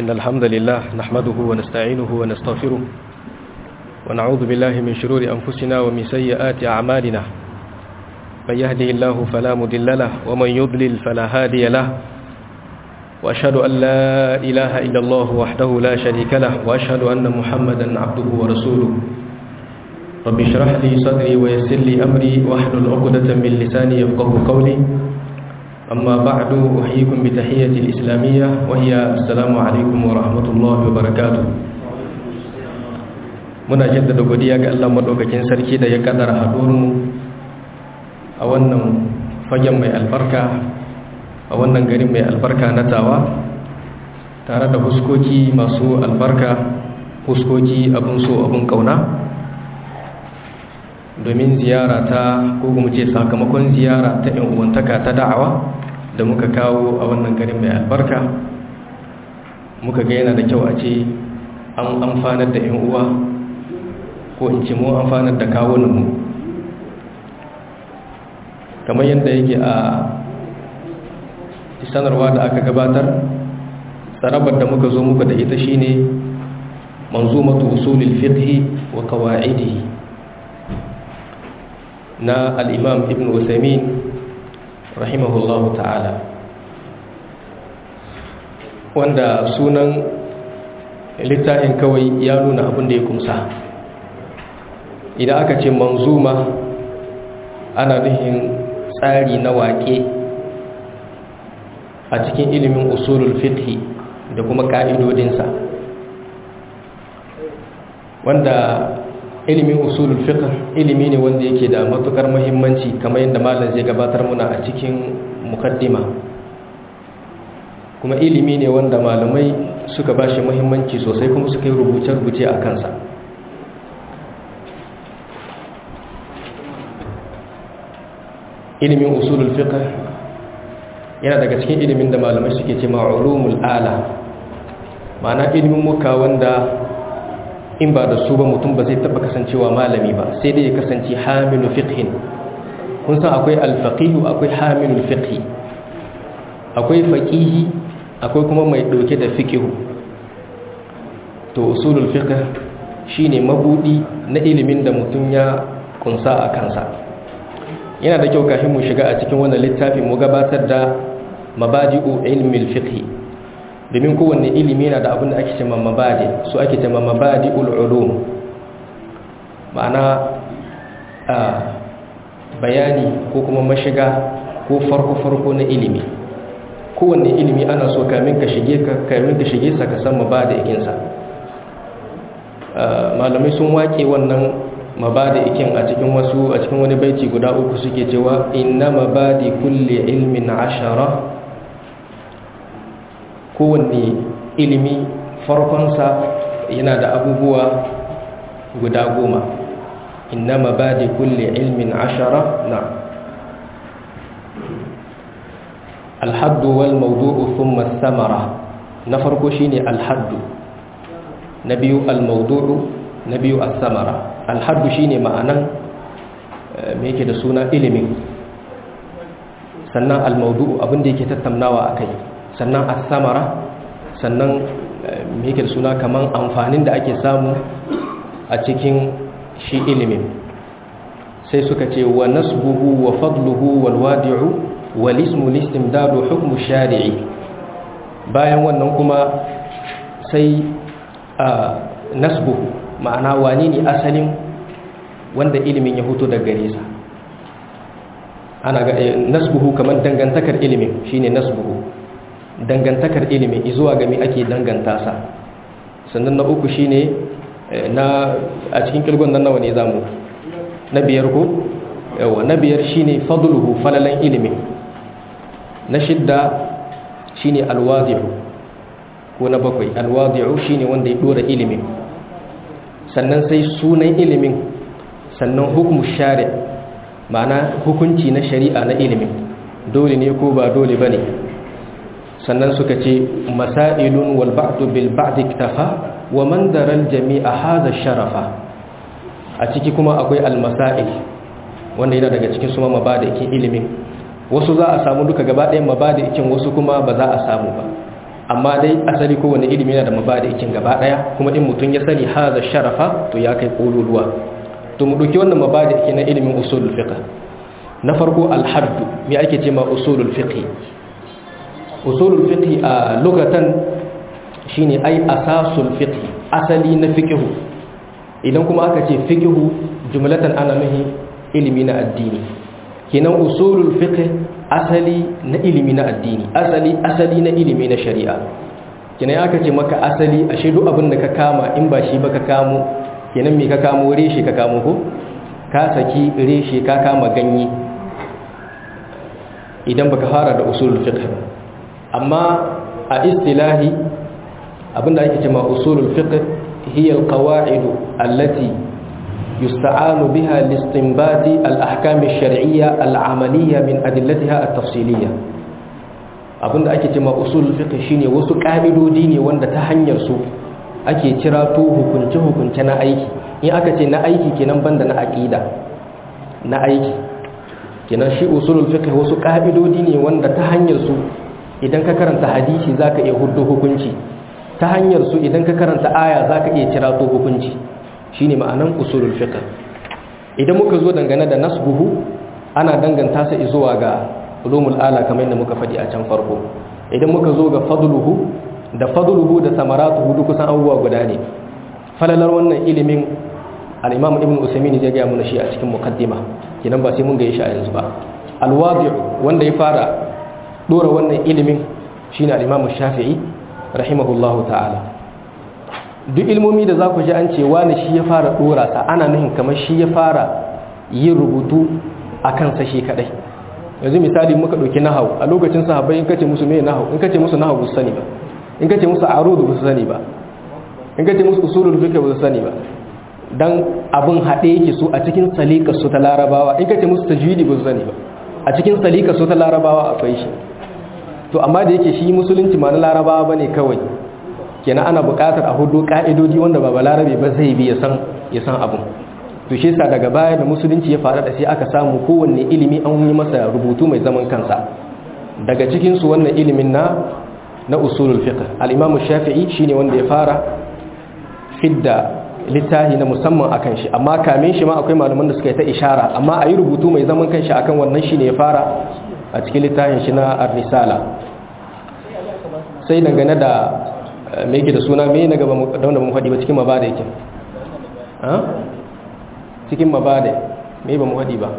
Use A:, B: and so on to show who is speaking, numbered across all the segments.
A: إن الحمد لله نحمده ونستعينه ونستغفره ونعوذ بالله من شرور أنفسنا ومن سيئات أعمالنا من يهده الله فلا مضل له ومن يضلل فلا هادي له وأشهد أن لا إله إلا الله وحده لا شريك له وأشهد أن محمدا عبده ورسوله رب اشرح لي صدري ويسر لي أمري واحلل عقدة من لساني يفقه قولي أما بعد أحييكم بتحية الإسلامية وهي السلام عليكم ورحمة الله وبركاته muna jaddada godiya ga Allah madaukakin sarki da ya kaddara haɗuwarmu a wannan fagen mai albarka a wannan garin mai albarka na tawa tare da huskoki masu albarka huskoki abin so abin kauna domin ziyara ta ko kuma ce sakamakon ziyara ta yan uwantaka ta da'awa da muka kawo a wannan garin mai albarka muka ga yana da kyau a ce an amfanar da yan uwa ko in ce mu amfanar da kawunanmu kamar yadda yake a sanarwa da aka gabatar tsarabar da muka zo muka da ita shine manzumatu usulul fiqh wa qawaidihi na al-imam ibn Uthaymeen rahimahullahu ta'ala wanda sunan littafin kawai ya nuna abin da ya kumsa idan aka ce manzuma ana nufin tsari na waƙe a cikin ilimin usulul fiqh da kuma ƙa'idodinsa wanda ilimin usulul fiqh ilimi ne wanda yake da matukar muhimmanci kamar yadda malam zai gabatar muna a cikin mukaddima kuma ilimi ne wanda malamai suka bashi muhimmanci sosai kuma suka yi rubuce-rubuce a kansa ilimin usulul fiqh yana daga cikin ilimin da malamai suke ce ma'ulumul ala ma'ana ilimin muka wanda in ba da su ba mutum ba zai taba kasancewa malami ba sai dai ya kasance hamilu fiqhin kun san akwai alfaqihu akwai hamilul fiqhi akwai faqihi akwai kuma mai dauke da fiqhu to usulul fiqh shine mabudi na ilimin da mutum ya kunsa a kansa yana da kyau kafin mu shiga a cikin wannan littafin mu gabatar da mabadi'u ilmi fiqh domin kowanne ilimi yana da abin da ake cewa mabadi su ake cewa mabadi'ul ulum ma'ana a bayani ko kuma mashiga ko farko farko na ilimi kowanne ilimi ana so kamin ka shige ka kamin ka shige sa ka san mabadi'in sa malamai sun wake wannan mabadi'ikin a cikin wasu a cikin wani baiti guda uku suke cewa inna mabadi kulli ilmin ashara kowanne ilimi farkonsa yana da abubuwa guda goma inna mabadi kulli ilmin ashara na alhaddu wal mawdu'u thumma samara na farko shine alhaddu na biyu al-mawdu'u na biyu as-samara alhaddu shine ma'anan me yake da suna ilimin sannan al-mawdu'u abinda yake tattaunawa akai sannan as-samara sannan me yake da suna kaman amfanin da ake samu a cikin shi ilimin sai suka ce wa nasbuhu wa fadluhu wal wadi'u wal ismu listimdadu hukmu shari'i bayan wannan kuma sai a nasbuhu ma'ana wani ne asalin wanda ilimin ya hoto daga gare sa ana ga nasbuhu kamar dangantakar ilimin shine nasbuhu dangantakar ilimin zuwa ga me ake danganta sa sannan na uku shine na a cikin kirgon nan nawa ne zamu na biyar ko yawa na biyar shine fadluhu falalan ilimin na shidda shine alwadi'u ko na bakwai alwadi'u shine wanda ya dora ilimin sannan sai sunan ilimin sannan hukumu shari ma'ana hukunci na shari'a na ilimin dole ne ko ba dole ba ne sannan suka ce masailun wal ba'du bil ba'di iktafa wa man daral jami'a hadha sharafa a ciki kuma akwai al masail wanda yana daga cikin suma mabadi'in ilimin wasu za a samu duka gaba ɗayan mabadi'in wasu kuma ba za a samu ba amma dai asali kowane ilimi yana da mabadi'in gaba daya kuma in mutum ya sani haza sharafa to ya kai kololuwa to mu dauki wannan mabadi'i na ilimin usulul fiqh na farko al-hadd me ake ce ma usulul fiqh usulul fiqh a lugatan shine ai asasul fiqh asali na fiqh idan kuma aka ce fiqh jumlatan ana nuhi ilimi na addini kenan usulul fiqh asali na ilimi na addini asali asali na ilimi na shari'a kenan aka ce maka asali ashe duk abin da ka kama in ba shi ba ka kamo kenan me ka kamo reshe ka kamo ko ka saki reshe ka kama ganye idan baka fara da usulul fiqh amma a istilahi abinda ake cewa usulul fiqh hiya alqawaid allati yusta'anu biha listinbati al-ahkam ash-shar'iyya al-amaliyya min adillatiha at-tafsiliyya abinda ake cewa usulul fiqh shine wasu ka'idodi ne wanda ta hanyar su ake cira to hukunce hukunce na aiki in aka ce na aiki kenan banda na aqida na aiki kenan shi usulul fiqh wasu ka'idodi ne wanda ta hanyar su idan ka karanta hadisi zaka iya huddo hukunci ta hanyar su idan ka karanta aya zaka iya cirato hukunci shine ma'anan usulul fiqh idan muka zo dangane da nasbuhu ana danganta sa zuwa ga ulumul ala kamar yadda muka faɗi a can farko idan muka zo ga fadluhu da fadluhu da samaratuhu duk kusan abubuwa guda ne falalar wannan ilimin al-imam ibn usaymin ya ga mana shi a cikin muqaddima kidan ba sai mun ga shi a yanzu ba al-wadi' wanda ya fara dora wannan ilimin shine al-imam shafi'i rahimahullahu ta'ala duk ilmomi da za ku ji an ce wani shi ya fara dora sa ana nuhin kamar shi ya fara yin rubutu a kansa shi kadai yanzu misali muka ɗauki nahau a lokacin sahabbai in kace musu mai nahau in kace musu nahau ba su sani ba in kace musu arudu ba su sani ba in kace musu usulul fiqh ba su sani ba dan abin haɗe yake su a cikin salikar su ta larabawa in kace musu tajwidi ba su sani ba a cikin salikar su ta larabawa akwai shi to amma da yake shi musulunci ma na larabawa bane kawai kenan ana buƙatar a hudu ka'idodi wanda ba balarabe ba zai bi ya san ya san abin to shi yasa daga baya da musulunci ya fara da sai aka samu kowanne ilimi an yi masa rubutu mai zaman kansa daga cikin su wannan ilimin na na usulul fiqh al-imam shafi'i shine wanda ya fara fidda littahi na musamman akan shi amma kamin shi ma akwai malaman da suka yi ta ishara amma a yi rubutu mai zaman kanshi akan wannan shine ya fara a cikin littafin shi na ar-risala sai dangane da me yake da suna me na gaba da wanda mun faɗi ba cikin mabada yake cikin mabada me ba mu haɗi ba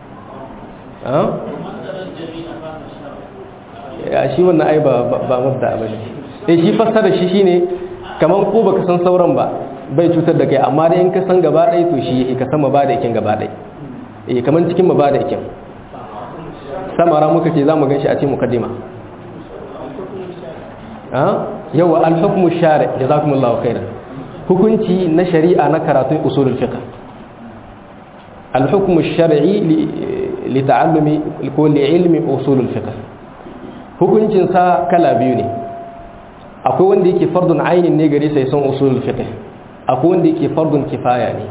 A: ya shi wannan ai ba mabda ba ne eh shi fassara shi shine kaman ko baka san sauran ba bai cutar da kai amma dai in ka san gaba ɗaya to shi ka san mabada yakin gaba ɗaya eh kaman cikin mabada yakin samara muka ce zamu ganshi a cikin mukaddima ah yawa al-hukmu shari' jazakumullahu khairan hukunci na shari'a na karatun usulul fiqh الحكم الشرعي لتعلم لكل علم اصول الفقه hukuncin sa kala biyu ne akwai wanda yake fardun ainin ne gare sai san usulul fiqh akwai wanda yake fardun kifaya ne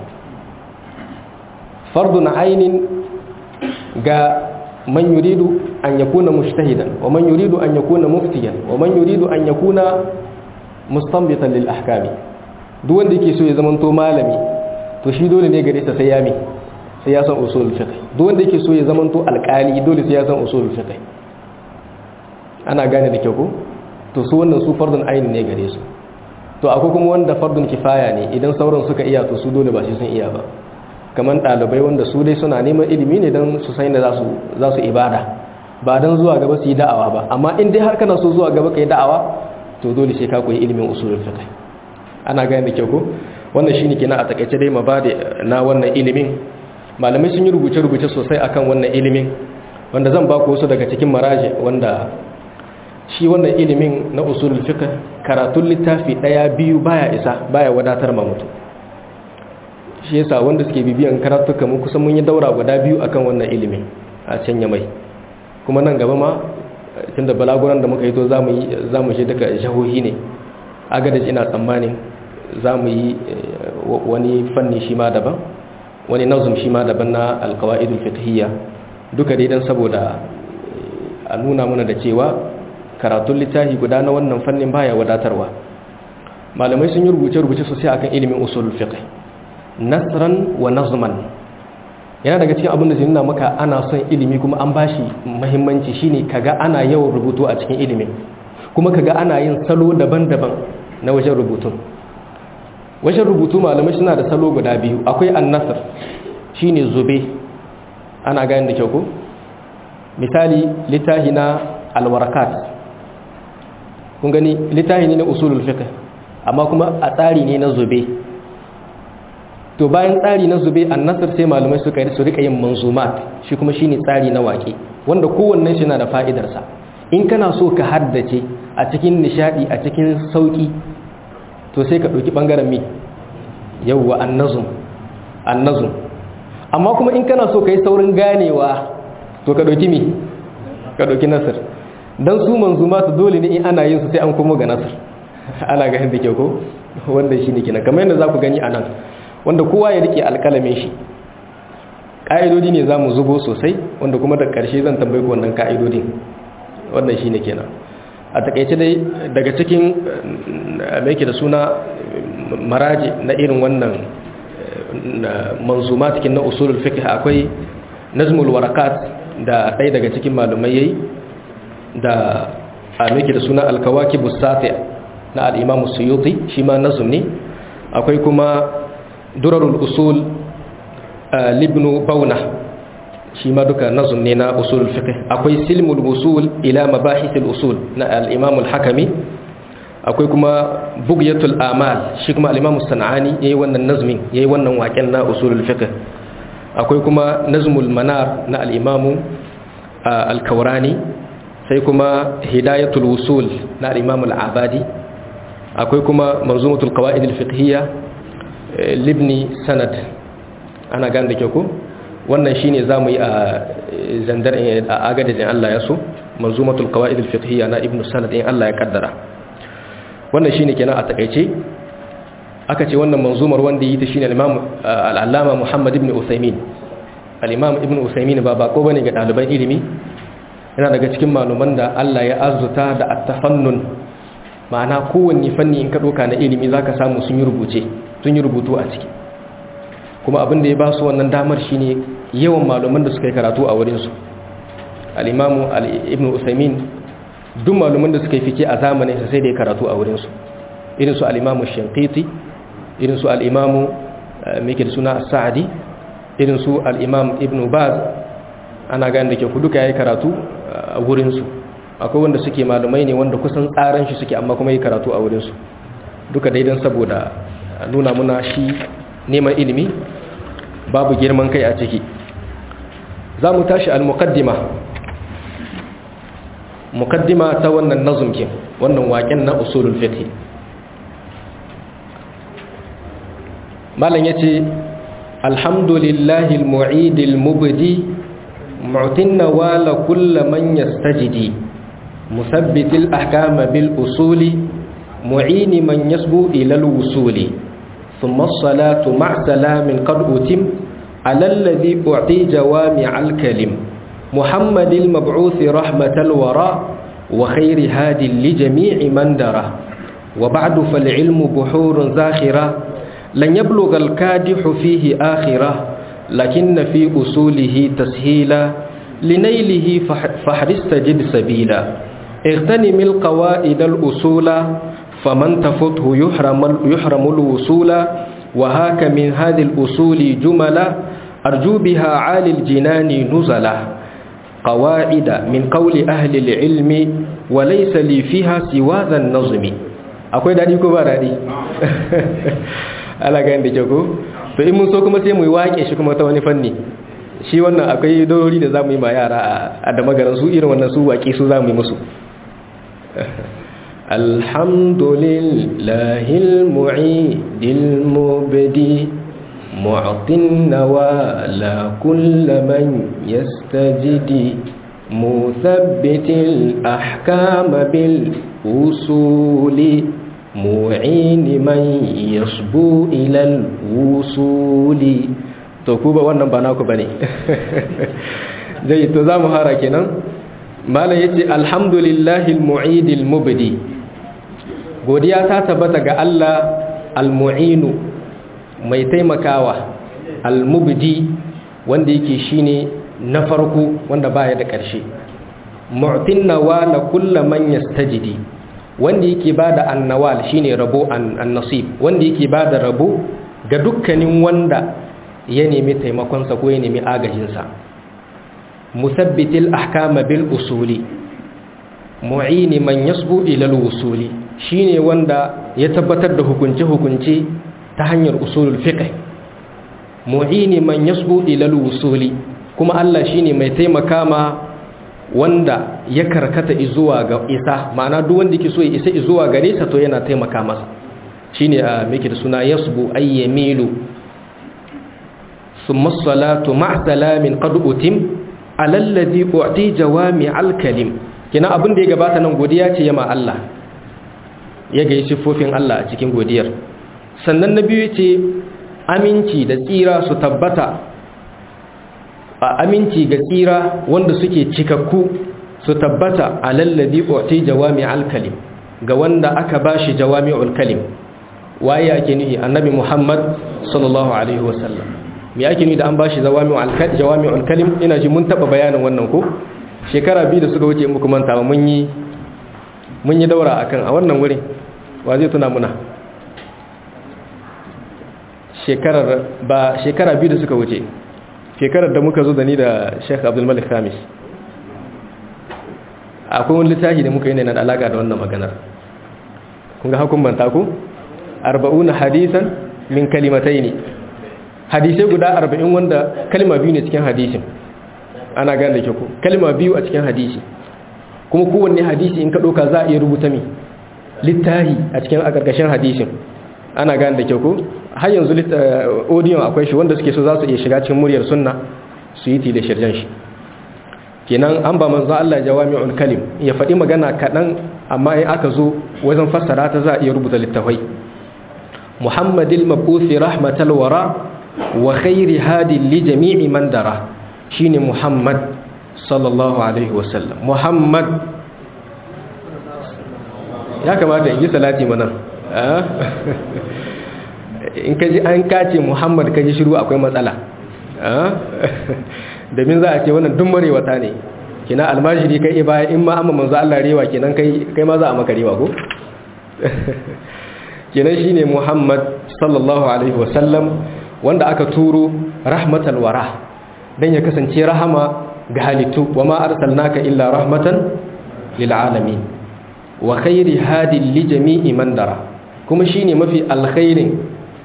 A: fardun ainin ga man yuridu an yakuna mujtahidan wa man yuridu an yakuna muftiyan wa man yuridu an yakuna mustanbitan lil ahkami duk wanda yake so ya zamanto malami to shi dole ne gare sa sai ya mi sai ya san usulul fiqh duk wanda yake so ya zamanto alƙali dole sai ya san usulul fiqh ana gane da kyau ko to su wannan su fardun aini ne gare su to akwai kuma wanda fardun kifaya ne idan sauran suka iya to su dole ba shi sun iya ba kamar ɗalibai wanda su dai suna neman ilimi ne don su san da za su za su ibada ba don zuwa gaba su yi da'awa ba amma in dai har kana so zuwa gaba ka yi da'awa to dole sai ka koyi ilimin usulul fiqh ana gane da kyau ko wannan shine kenan a takaice dai mabadi na wannan ilimin malamai sun yi rubuce-rubuce sosai akan wannan ilimin wanda zan ba ku wasu daga cikin maraje wanda shi wannan ilimin na usulul fiqh karatun littafi daya biyu baya isa baya wadatar ma mutum shi yasa wanda suke bibiyan karatuka mun kusan mun yi daura guda biyu akan wannan ilimin a can mai kuma nan gaba ma tunda balaguran da muka yi to zamu yi zamu je daga jahohi ne agadaji ina tsammanin zamu yi wani fanni shi ma daban wani nazum shi ma daban na alkawa'idul fiqhiyya duka dai dan saboda a nuna mana da cewa karatun littafi guda na wannan fannin baya wadatarwa malamai sun yi rubuce-rubuce sosai akan ilimin usulul fiqh nasran wa nazman yana daga cikin abin da zai nuna maka ana son ilimi kuma an bashi muhimmanci shine kaga ana yawan rubutu a cikin ilimin kuma kaga ana yin salo daban-daban na wajen rubutun wajen rubutu malamai suna da salo guda biyu akwai annasar shine zube ana gani da kyau ko misali littahi na alwarakat kun gani littahi ne na usulul fiqh amma kuma a tsari ne na zube to bayan tsari na zube annasar sai malamai suka yi su rika yin manzumat shi kuma shine tsari na waƙe wanda kowannen shi na da fa'idarsa in kana so ka haddace a cikin nishadi a cikin sauki to sai ka ɗauki ɓangaren mi yauwa annazum annazum amma kuma in kana so ka yi saurin ganewa to ka ɗauki mi ka ɗauki nasir don su manzuma su dole ne in ana yin su sai an komo ga nasir ana ga da kyau ko wanda shi ne kina kamar yadda za ku gani a nan wanda kowa ya rike alƙalamin shi ƙa'idodi ne za mu zubo sosai wanda kuma da ƙarshe zan tambayi ku wannan ƙa'idodin wannan shi ne kenan a takaice dai daga cikin mai da suna maraji na irin wannan manzuma cikin na usulul fiqh akwai nazmul warakat da ɗaya daga cikin malumai yayi da a mai da suna alkawakibus sati na al-imam suyuti shi ma nazm ne akwai kuma durarul usul libnu bauna shi ma duka nazum ne na usul fiqh akwai silmul usul ila mabahithil usul na al-imam al-hakami akwai kuma bugyatul amal shi kuma al-imam as-sanani yayi wannan nazmin yayi wannan waken na usul fiqh akwai kuma nazmul manar na al-imam al-kawrani sai kuma hidayatul usul na al-imam al-abadi akwai kuma manzumatul qawaid al-fiqhiyya libni sanad ana gane da kyau ko wannan shine zamu yi a zandar a agadin Allah ya so manzumatul qawaid al-fiqhiyya na ibnu sanad in Allah ya kaddara wannan shine kenan a takeice aka ce wannan manzumar wanda yi ta shine al-imam al-allama Muhammad ibn Usaymin al-imam ibn Usaymin ba bako bane ga daliban ilimi yana daga cikin maluman da Allah ya arzuta da at-tafannun ma'ana kowanne fanni in ka doka na ilimi zaka samu sun yi rubuce sun yi rubutu a ciki kuma abin da ya ba su wannan damar shine yawan maluman da suka yi karatu a wurinsu al'imamu ibn usaimin duk maluman da suka yi fice a zamanin sai da ya karatu a wurinsu irinsu al'imamu shankiti irinsu al'imamu mai da suna sa'adi irinsu al'imam ibn baz ana gani da ke ku duka ya yi karatu a wurinsu akwai wanda suke malumai ne wanda kusan tsaran shi suke amma kuma yi karatu a wurinsu duka daidan saboda nuna muna shi neman ilimi babu girman kai a ciki za mu tashi al-muqaddima muqaddima ta wannan nazumkin wannan waƙen na usulul fiqh malam yace alhamdulillahi al-mu'id al-mubdi mu'tinna wala kull man yastajidi مثبت الأحكام بالأصول معين من يسبو إلى الوصول ثم الصلاة مع سلام قد أتم على الذي أعطي جوامع الكلم محمد المبعوث رحمة الوراء وخير هاد لجميع من درى وبعد فالعلم بحور زاخرة لن يبلغ الكادح فيه آخرة لكن في أصوله تسهيلا لنيله فاحرص تجد سبيلا اغتنم القوائد الأصول فمن تفته يحرم, يحرم الوصول وهاك من هذه الأصول جملا أرجو بها عالي الجنان نزلا قواعد من قول أهل العلم وليس لي فيها سوى ذا النظم akwai daɗi ko ba daɗi ala ga yadda jago to in mun so kuma sai mu yi waƙe shi kuma ta wani fanni shi wannan akwai dorori da za mu yi ma yara a da magaran su irin wannan su waƙe su za mu yi musu الحمد لله المعيد المبدي معطي النوال كل من يستجدي مثبت الأحكام بالوصول معين من يصبو إلى الوصول to ku ba wannan ba naku bane zai to za mu hara kenan malam yace alhamdulillahi almu'id almubdi godiya ta tabbata ga Allah almu'inu mai taimakawa almubdi wanda yake shine na farko wanda baya da ƙarshe mu'tin nawala kullu man yastajidi wanda yake bada annawal shine rabo an-nasib wanda yake bada rabo ga dukkanin wanda ya nemi taimakon sa ko ya nemi agajin sa musabbitil ahkama bil usuli mu'ini man yasbu ila al-wusuli shine wanda ya tabbatar da hukunce hukunce ta hanyar usulul fiqh mu'ini man yasbu ila al-wusuli kuma Allah shine mai taimaka ma wanda ya karkata zuwa ga isa ma'ana duk wanda yake so ya isa zuwa gare sa to yana taimaka masa shine a miki da suna yasbu ay yamilu thumma salatu ma'a salamin qad utim ala alladhi u'ti jawami al-kalim kina abin da ya gabata nan godiya ce yama Allah ya ga sifofin Allah a cikin godiyar sannan na biyu ce aminci da tsira su tabbata a aminci ga tsira wanda suke cikakku su tabbata a lallabi ƙwati jawami alkalim ga wanda aka ba shi jawami alkalim waye ake nuhi annabi muhammad sallallahu alaihi wasallam me ake nuhi da an ba shi jawami alkalim ina ji mun taɓa bayanin wannan ko shekara biyu da suka wuce muku manta mun yi mun yi daura akan a wannan wurin wa zai tuna muna shekarar ba shekara biyu da suka wuce shekarar da muka zo da ni da Sheikh Abdul Malik Khamis akwai wani littafi da muka yi ne na alaka da wannan maganar kun ga hakun banta ku 40 hadisan min kalimataini hadisai guda 40 wanda kalma biyu ne cikin hadisin ana gane da ke ku kalma biyu a cikin hadisi kuma kowanne hadisi in ka doka za a iya rubuta mi littafi a cikin a karkashin hadisin ana gane da ke ku har yanzu audio akwai shi wanda suke so za su iya shiga cikin muryar sunna su yi tile shirjan shi kenan an ba manzo Allah jawami'ul kalim ya faɗi magana kaɗan amma in aka zo wajen fassara ta za a iya rubuta littafai muhammadil mabuthi rahmatal wara wa khairi hadi li jami'i man dara shine muhammad sallallahu alaihi wasallam muhammad ya kamata in yi salati mana in ka ji an kace muhammad ka ji shiru akwai matsala domin za a ce wannan dun marewata ne kina almajiri kai baya in ma amma manzo Allah rewa kenan kai kai ma za a maka rewa ko kenan shine muhammad sallallahu alaihi wasallam wanda aka turo rahmatal wara dan ya kasance rahama ga halittu wa ma arsalnaka illa rahmatan lil alamin wa khairi hadi li jami'i man dara kuma shine mafi alkhairin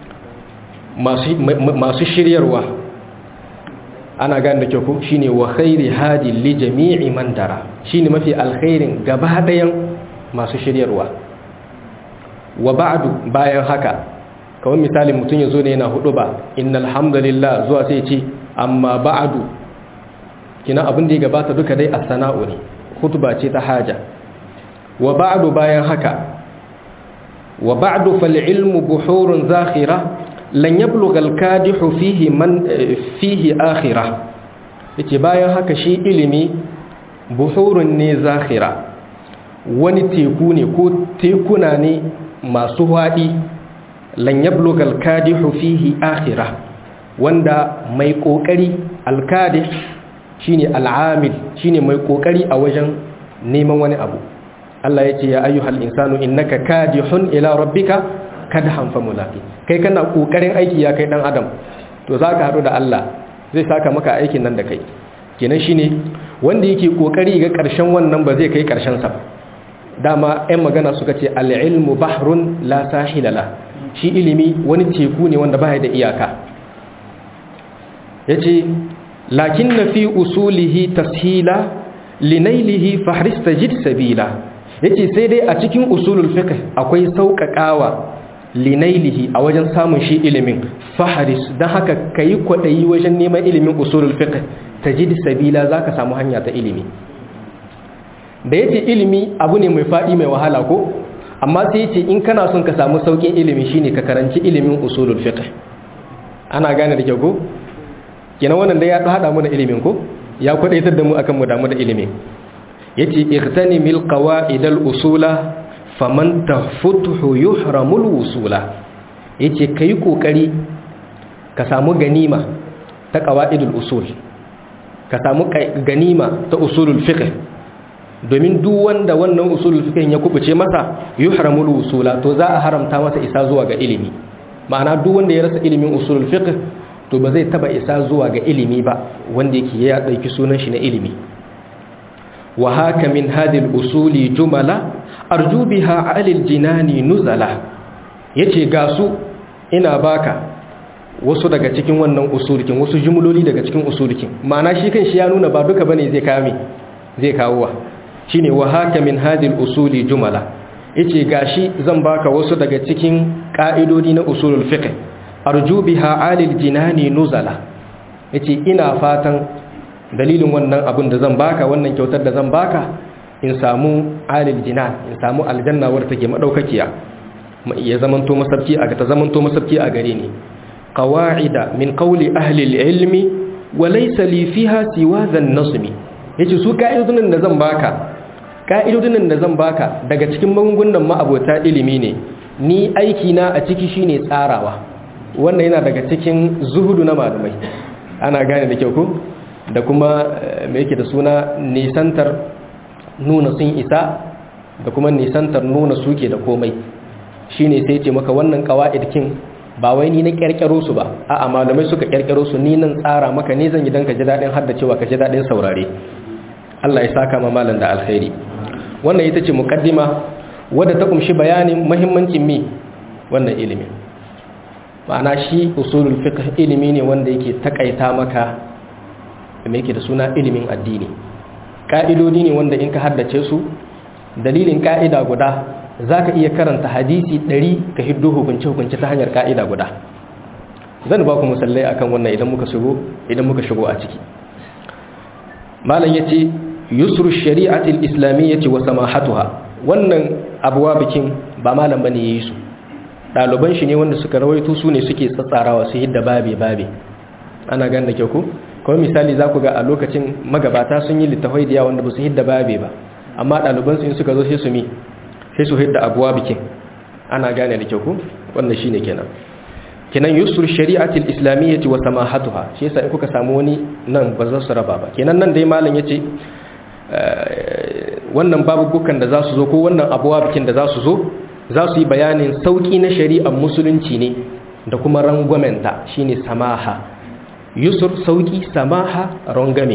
A: masu shiryarwa ana gane da kyau shine wa khairi hadi li jami'i man dara shine mafi alkhairin gaba dayan masu shiryarwa wa ba'du bayan haka kawai misalin mutum ya zo ne yana hudu ba innal hamdalillah zuwa sai ce amma ba'du kina abin da ya gabata duka dai as-sana'u ne khutba ce ta haja wa ba'du bayan haka wa ba'du fal ilmu buhurun zakhira lan yablugha al-kadihu fihi man fihi akhirah yace bayan haka shi ilimi buhurun ne zakhira wani teku ne ko tekuna ne masu hwadi lan yablugha al-kadihu fihi akhirah wanda mai kokari al-kadih shine al-amil shine mai kokari a wajen neman wani abu Allah yace ya ayyuhal insanu innaka kadihun ila rabbika kadhan famulaqi kai kana kokarin aiki ya kai dan adam to zaka hadu da Allah zai saka maka aikin nan da kai kenan shine wanda yake kokari ga karshen wannan ba zai kai karshen sa dama ɗan magana suka ce al-ilmu bahrun la sahila la shi ilimi wani teku ne wanda baya da iyaka yace lakinna fi usulihi tashila linailihi fahristajid sabila yace sai dai a cikin usulul fiqh akwai sauƙaƙawa linailihi a wajen samun shi ilimin faharis dan haka kai kwadayi wajen neman ilimin usulul fiqh tajid sabila zaka samu hanya ta ilimi da yace ilimi abu ne mai fadi mai wahala ko amma sai yace in kana son ka samu saukin ilimi shine ka karanci ilimin usulul fiqh ana gane da kyau ko kenan wannan da ya hada mu da ilimin ko ya kwadaitar da mu akan mu damu da ilimin yace igtanimil qawaid al usula faman tafutuhu yuhramul wusula yace kai kokari ka samu ganima ta qawaidul usul ka samu ganima ta usulul fiqh domin duk wanda wannan usulul fiqh ya kubuce masa yuhramul wusula to za a haramta masa isa zuwa ga ilimi ma'ana duk wanda ya rasa ilimin usulul fiqh to ba zai taba isa zuwa ga ilimi ba wanda yake ya dauki sunan shi na ilimi wa haka min hadil usuli jumala arju biha alil jinani nuzala yace ga su ina baka wasu daga cikin wannan usulikin wasu jumloli daga cikin usulikin ma'ana shi kan shi ya nuna ba duka bane zai kawo zai kawo wa shine wa haka min hadil usuli jumala yace gashi zan baka wasu daga cikin ka'idodi na usulul fiqh arju biha alil jinani nuzala yace ina fatan dalilin wannan abin da zan baka wannan kyautar da zan baka in samu alil jinan in samu aljanna wadda take madaukakiya ya zamanto masabki a ta zamanto masabki a gare ni qawa'ida min qawli ahli al-ilmi wa laysa li fiha siwa dhan nasmi yace su ka'idodin da zan baka ka'idodin da zan baka daga cikin magungunan ma'abota ilimi ne ni aiki na a ciki shine tsarawa wannan yana daga cikin zuhudu na malamai ana gane da kyau ko da kuma me yake da suna nisantar nuna sun isa da kuma nisantar nuna suke da komai shine sai ce maka wannan qawaid kin ba wai ni na kyarkyaro su ba a'a malamai suka kyarkyaro su ni nan tsara maka ne zan yi dan ka ji dadin haddacewa ka ji dadin saurare Allah ya saka ma malam da alkhairi wannan ita ce muqaddima wadda ta kumshi bayanin muhimmancin mi wannan ilimin ma'ana shi usulul fiqh ilimi ne wanda yake takaita maka me yake da suna ilimin addini ka'idodi ne wanda in ka haddace su dalilin ka'ida guda zaka iya karanta hadisi 100 ka hiddo hukunci hukunci ta hanyar ka'ida guda zan ba ku musallai akan wannan idan muka shigo idan muka shigo a ciki malam yace yusru shari'ati al-islamiyyati wa samahatuha wannan abuwa bikin ba malam bane yayi su ɗaliban shi ne wanda suka rawaito su ne suke tsatsarawa su hidda babe babe ana gan da kyau ko kuma misali za ku ga a lokacin magabata sun yi littafai da yawa wanda ba su hidda babe ba amma ɗaliban su in suka zo sai su mi sai su hidda abuwa bikin ana gane da kyau ko wannan shine kenan kenan yusur shari'atil islamiyyati wa samahatuha shi yasa in kuka samu wani nan ba za su raba ba kenan nan dai malam yace wannan babubukan da za su zo ko wannan abuwa bikin da za su zo za su yi bayanin sauƙi na shari'ar musulunci ne da kuma rangwamenta shine samaha yusur sauƙi samaha rangame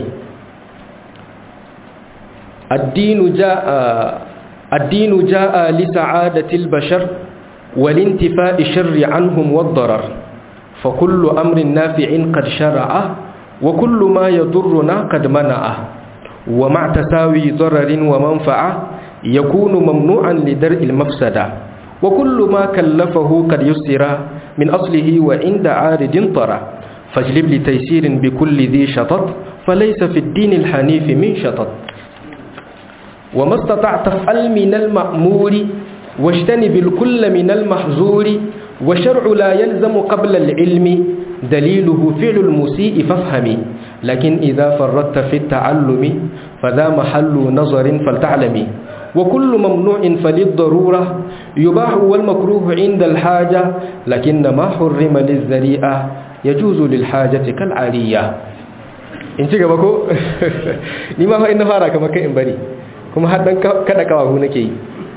A: addinu ja'a li sa'adatil bashar wal intifa'i sharri anhum wad darar fa kullu amrin nafi'in qad shar'a wa kullu ma yadurruna qad mana'a wa ma tasawi dararin wa manfa'a yakunu mamnu'an li dar'il mafsada وكل ما كلفه قد يسر من أصله وعند عارض طرى فاجلب لتيسير بكل ذي شطط فليس في الدين الحنيف من شطط وما استطعت فعل من المأمور واجتنب الكل من المحظور والشرع لا يلزم قبل العلم دليله فعل المسيء فافهمي لكن إذا فردت في التعلم فذا محل نظر فلتعلمي وكل ممنوع فللضرورة يباح والمكروه عند الحاجة لكن ما حرم للذريئة يجوز للحاجة كالعالية in ci gaba ko ni ma fa ina fara kamar kai in bari kuma har dan kada kawahu nake yi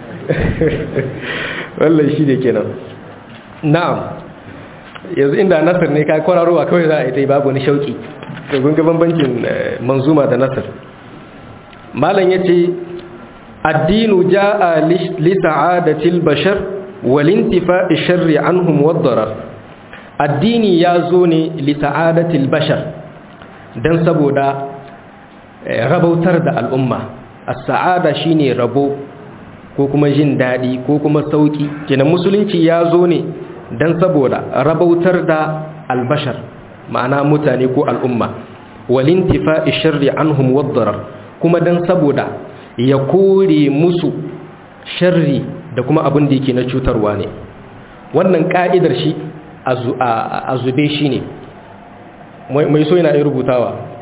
A: wallahi shi ne kenan na'am yanzu inda nasir ne ka kwararowa kawai za a yi ta yi babu wani shauki da gunga bambancin manzuma da nasir malam ya ce addinu ja'a li sa'adatil bashar wal intifa'i sharri anhum wad darar addini ya zo ne li sa'adatil bashar dan saboda rabautar da al'umma as-sa'ada shine rabo ko kuma jin dadi ko kuma sauki kenan musulunci ya zo ne dan saboda rabautar da albashar ma'ana mutane ko al'umma wal intifa'i sharri anhum wad darar kuma dan saboda ya kore musu sharri da kuma abin da yake na cutarwa ne wannan ka'idar shi a zube shi ne mai so yana yi rubutawa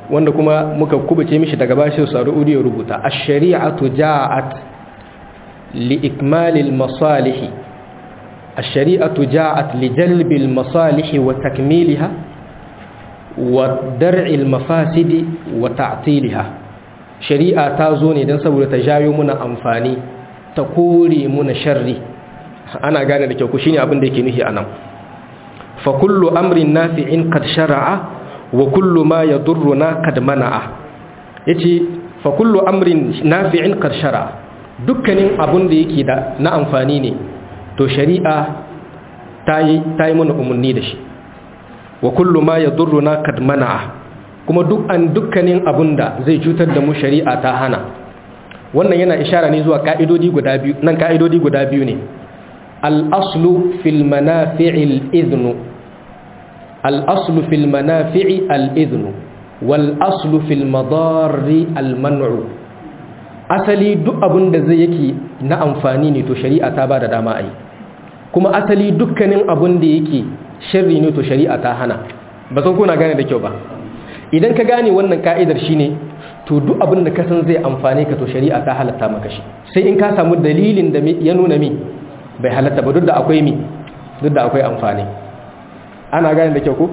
A: wanda kuma muka kubuce mishi daga bashi Saudi ya rubuta ash-shari'atu ja'at li ikmalil masalih ash-shari'atu ja'at li jalbil masalih wa takmiliha wa dar'il mafasidi wa ta'tiliha shari'a ta zo ne dan saboda ta jayo muna amfani ta kore muna sharri ana gane da kyau ku shine abin da yake nufi anan fa kullu amrin nafi'in qad shar'a wa kullu ma yadurruna qad mana'a yace fa kullu amrin nafi'in qad shar'a dukkanin abun da yake da na amfani ne to shari'a ta yi ta yi mana umarni da shi wa kullu ma yadurruna qad mana'a kuma duk an dukkanin abun da zai cutar da mu shari'a ta hana wannan yana ishara ne zuwa ka'idodi guda biyu nan ka'idodi guda biyu ne al-aslu fil manafi'il idhnu al-aslu fil manafi'i al-idhnu wal aslu fil madarri al-man'u asali duk abun da zai yake na amfani ne to shari'a ta bada dama ai kuma asali dukkanin abun da yake sharri ne to shari'a ta hana ba san kuna gane da kyau ba idan ka gane wannan ka'idar shine to duk abin da ka san zai amfane ka to shari'a ta halatta maka shi sai in ka samu dalilin da ya nuna mi bai halatta ba duk da akwai mi duk da akwai amfani ana gane da kyau ko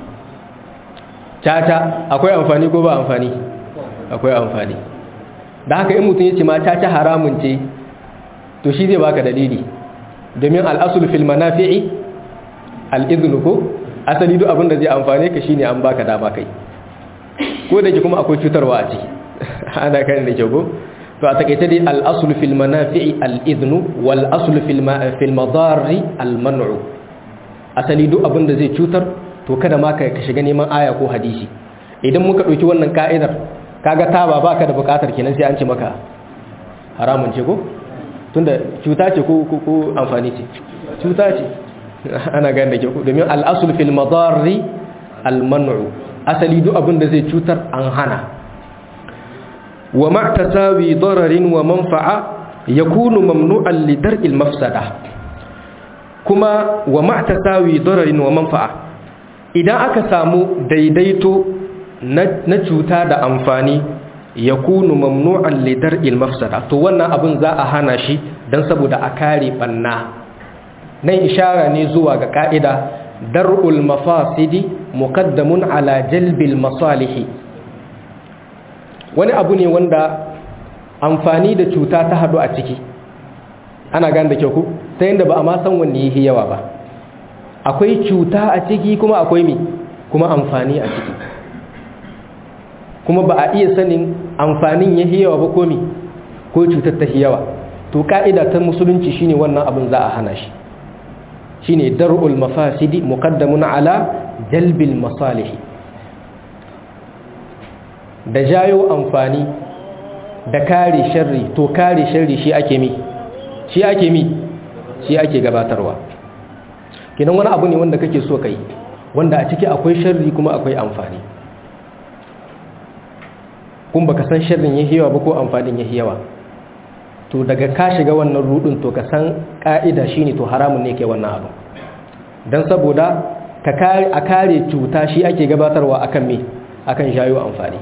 A: caca akwai amfani ko ba amfani akwai amfani da haka in mutum ya ce ma caca haramun ce to shi zai baka dalili domin al'asul fil manafi'i al'iznu ko asali duk abin da zai amfane ka shine an baka dama kai ko da ke kuma akwai cutarwa a ciki ana kan da ke ko to a takaice dai al-asl fil manafi'i al-idhnu wal asl fil fil madarri al-man'u asali duk abin da zai cutar to kada ma ka shiga neman aya ko hadisi idan muka dauki wannan ka'idar kaga taba baka da bukatar kenan sai an ce maka haramun ce ko tunda cuta ce ko ko amfani ce cuta ce ana gane da ke ko domin al-asl fil madarri al-man'u asali duk abin da zai cutar an hana wa ma'tasawi dararin wa manfa'a yakunu mamnu'an li dar'il mafsada kuma wa ma'tasawi dararin wa manfa'a idan aka samu daidaito na cuta da amfani yakunu mamnu'an li dar'il mafsada to wannan abin za a hana shi dan saboda a kare banna nan ishara ne zuwa ga ka'ida dar'ul mafasidi muqaddamun ala jalbil masalihi wani abu ne wanda amfani da cuta ta hadu a ciki ana gane da kyau ku ta yadda ba a ma san wanne yake yawa ba akwai cuta a ciki kuma akwai mi kuma amfani a ciki kuma ba a iya sanin amfanin yake yawa ba ko mi ko cutar ta yawa to ka'ida ta musulunci shine wannan abin za a hana shi shine dar'ul mafasidi muqaddamun ala jalbil masalihi da jayo amfani da kare sharri to kare sharri shi ake mi shi ake mi shi ake gabatarwa kinan wani abu ne wanda kake so kai wanda a ciki akwai sharri kuma akwai amfani kun baka san sharrin yahi yawa ba ko amfanin yahi yawa to daga ka shiga wannan rudin to ka san ka'ida shine to haramun ne ke wannan abu dan saboda ka kare a kare cuta shi ake gabatarwa akan me akan jayo amfani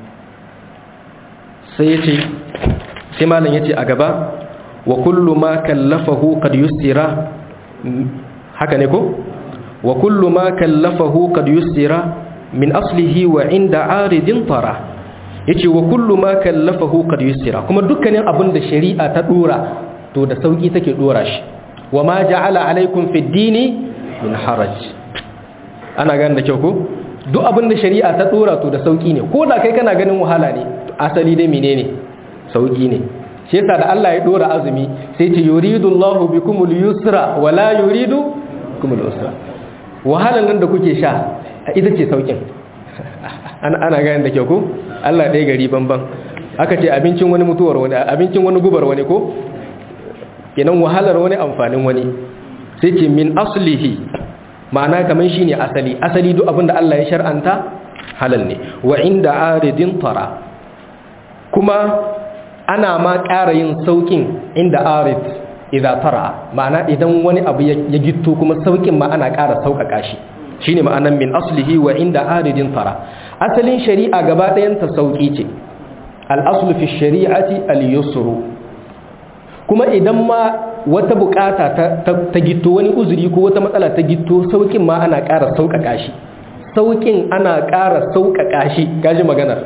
A: sai yace sai malam yace a gaba wa kullu ma kallafahu qad yusira haka ne ko wa kullu ma kallafahu qad yusira min aslihi wa inda aridin tara yace wa kullu ma kallafahu qad yusira kuma dukkanin abin da shari'a ta dora to da sauki take dora shi wa ma ja'ala alaikum fid dini min haraj ana ganin da kyau ko duk abin da shari'a ta dora to da sauki ne ko da kai kana ganin wahala ne asali dai menene sauki ne shi yasa da Allah ya dora azumi sai ce yuridullahu bikumul yusra wa la yuridu bikumul usra wahalan nan da kuke sha ita ce saukin ana ana ganin da kyau ko Allah ɗaya gari banban aka ce abincin wani mutuwar wani abincin wani gubar wani ko kenan wahalar wani amfanin wani sai ce min aslihi ma'ana kaman shine asali asali duk abin da Allah ya shar'anta halal ne wa inda aridin tara kuma ana ma ƙara yin saukin inda arid idza tara ma'ana idan wani abu ya gitto kuma saukin ma ana ƙara sauƙaƙa shi shine ma'anan min aslihi wa inda aridin tara asalin shari'a gaba ɗayan ta sauki ce al-aslu fi shari'ati al-yusru kuma idan ma wata bukata ta gitto wani uzuri ko wata matsala ta gitto saukin ma ana ƙara sauƙaƙa shi saukin ana ƙara sauƙaƙa shi gaji maganar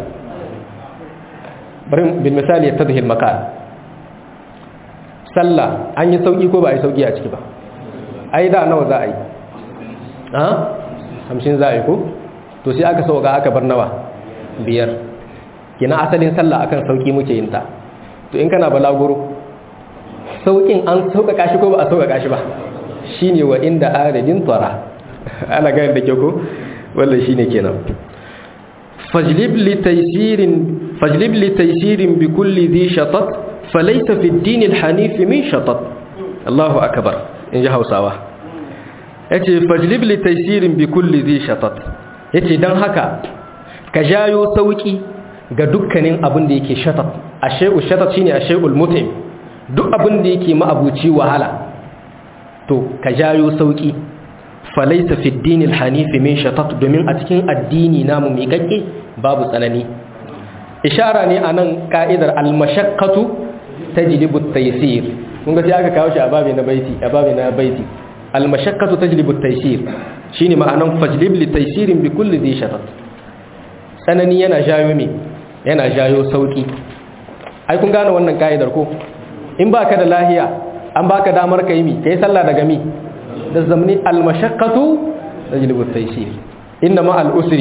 A: bari bil misali ya tadhil maqal sallah an yi sauki ko ba a yi sauki a ciki ba ai da nawa za a yi ha hamsin za a yi ko to sai aka sauka aka bar nawa biyar kina asalin sallah akan sauki muke yin ta to in kana balaguro saukin an sauƙaƙa shi ko ba a sauƙaƙa shi ba shine wa inda aridin tara ana gani da ke ko wannan shine kenan fajlib li taysirin fajlib li taysirin bi kulli dhi shatat falaysa fi ad-din al-hanif min shatat Allahu akbar in ji Hausawa yace fajlib li taysirin bi kulli dhi shatat yace dan haka ka jayo sauki ga dukkanin abin da yake shatat ashay'u shatat shine ashay'ul mut'im duk abin da yake ma'abuci wahala to ka jayo sauki falaisa fi dinil hanifi min shatat domin a cikin addini namu mai gakke babu tsanani ishara ne anan ka'idar al-mashaqqatu tajlibu at-taysir kun ga sai aka kawo shi a babi na baiti a babi na baiti al-mashaqqatu tajlibu at-taysir shine ma'anan fajlib li taysirin bi kulli dhi shatat tsanani yana jayo me yana jayo sauki ai kun gane wannan ka'idar ko in baka da lahiya an baka damar ka yi mi kai sallah daga mi da zamani almashaqqatu tajlibu at-taysir inna ma al-usri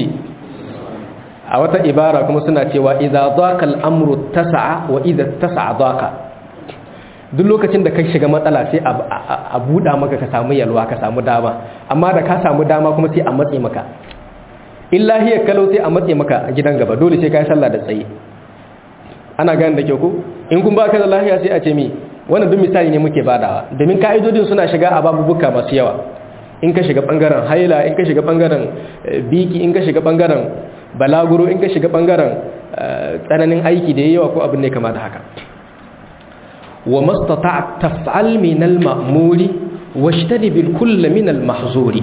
A: a wata ibara kuma suna cewa idza dhaqa al-amru tasa'a wa idza tasa'a dhaqa duk lokacin da ka shiga matsala sai a buɗa maka ka samu yalwa ka samu dama amma da ka samu dama kuma sai a matse maka illahiyar kalau sai a matse maka a gidan gaba dole sai ka yi sallah da tsaye ana gane da kyau ko in kun baka da lahiya sai a ce mi wannan duk misali ne muke badawa domin ka'idodin suna shiga a babubuka masu yawa in ka shiga bangaren haila in ka shiga bangaren biki in ka shiga bangaren balaguro in ka shiga bangaren tsananin aiki da yawa ko abin ne kama da haka wa mastata taf'al min al-ma'muri washtani bil kull min al-mahzuri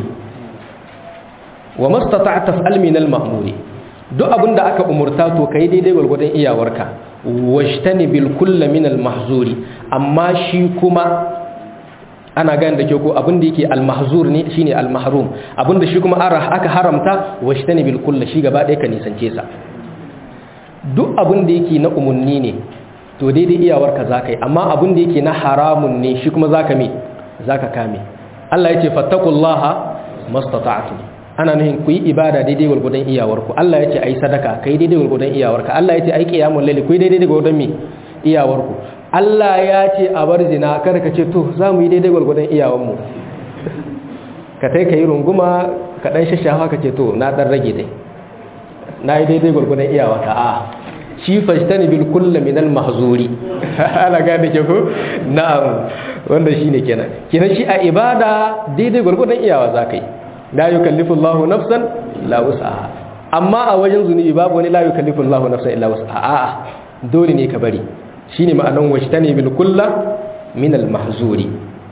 A: wa mastata taf'al min al-ma'muri duk abin da aka umurta to kai daidai gwargwadon iyawarka washtani bil kulla min al mahzuri amma shi kuma ana gane da ke ko abin da yake al mahzur ne shine al mahrum abin da shi kuma aka haramta washtani bil kulla shi gaba ɗaya ka nisance sa duk abin da yake na umunni ne to daidai iyawarka zaka yi amma abin da yake na haramun ne shi kuma zaka me zaka kame Allah ya ce fattaqullaha mastata'tum ana nuhin ku yi ibada daidai gwargwadon iyawarku Allah ya ce a yi sadaka ka yi daidai gwargwadon iyawarka Allah ya ce a yi ƙiyamun lalle ku yi daidai gwargwadon mi iyawarku Allah ya ce a bar zina kada ka ce to za mu yi daidai gwargwadon iyawanmu ka tai ka yi runguma ka ɗan shashawa ka ce to na ɗan rage dai na yi daidai gwargwadon iyawarka a shi fashtani bil kulla min al mahzuri ana gane ke ko na'am wanda shine kenan kenan shi a ibada daidai gwargwadon iyawa za ka yi la yukallifu Allahu nafsan la wus'aha amma a wajen zunubi babu wani la yukallifu Allahu nafsan illa wus'aha a'a dole ne ka bari shine ma'anan washtani bil kulla min al mahzuri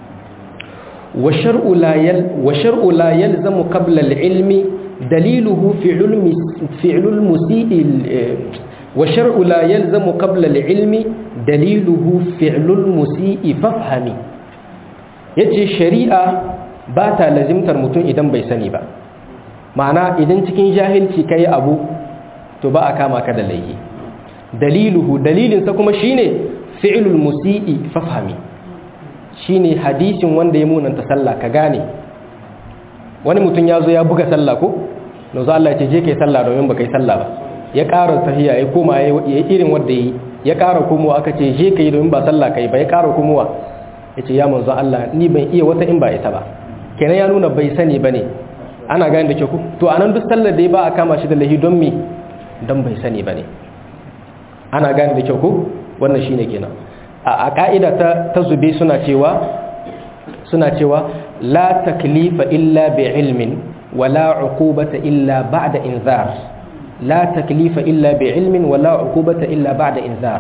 A: wa shar'u la yal wa shar'u la yalzamu qabla al ilmi daliluhu fi'lul fi'lul musii wa shar'u la yalzamu qabla al ilmi daliluhu fi'lul musii fafhami yace shari'a ba ta lazimtar mutum idan bai sani ba ma'ana idan cikin jahilci kai abu to ba a kama ka da laifi daliluhu dalilinsa kuma shine fi'lul musii fafhami shine hadisin wanda ya munanta sallah ka gane wani mutum ya zo ya buga sallah ko yanzu Allah ya ce je kai sallah domin baka yi sallah ba ya ƙara tafiya ya koma ya yi irin wanda yi ya ƙara komowa aka ce je kai domin ba sallah kai ba ya ƙara komowa ya ce ya manzo Allah ni ban iya wata in ba ita ba kenan ya nuna bai sani ba ne ana gani da ke ku to anan duk sallar da ya ba a kama shi da lahi don me don bai sani ba ne ana gani da ke ku wannan shi ne kenan a ka'ida ta zube suna cewa suna cewa la taklifa illa bi ilmin wala uqubata illa ba'da inzar la taklifa illa bi ilmin wala uqubata illa ba'da inzar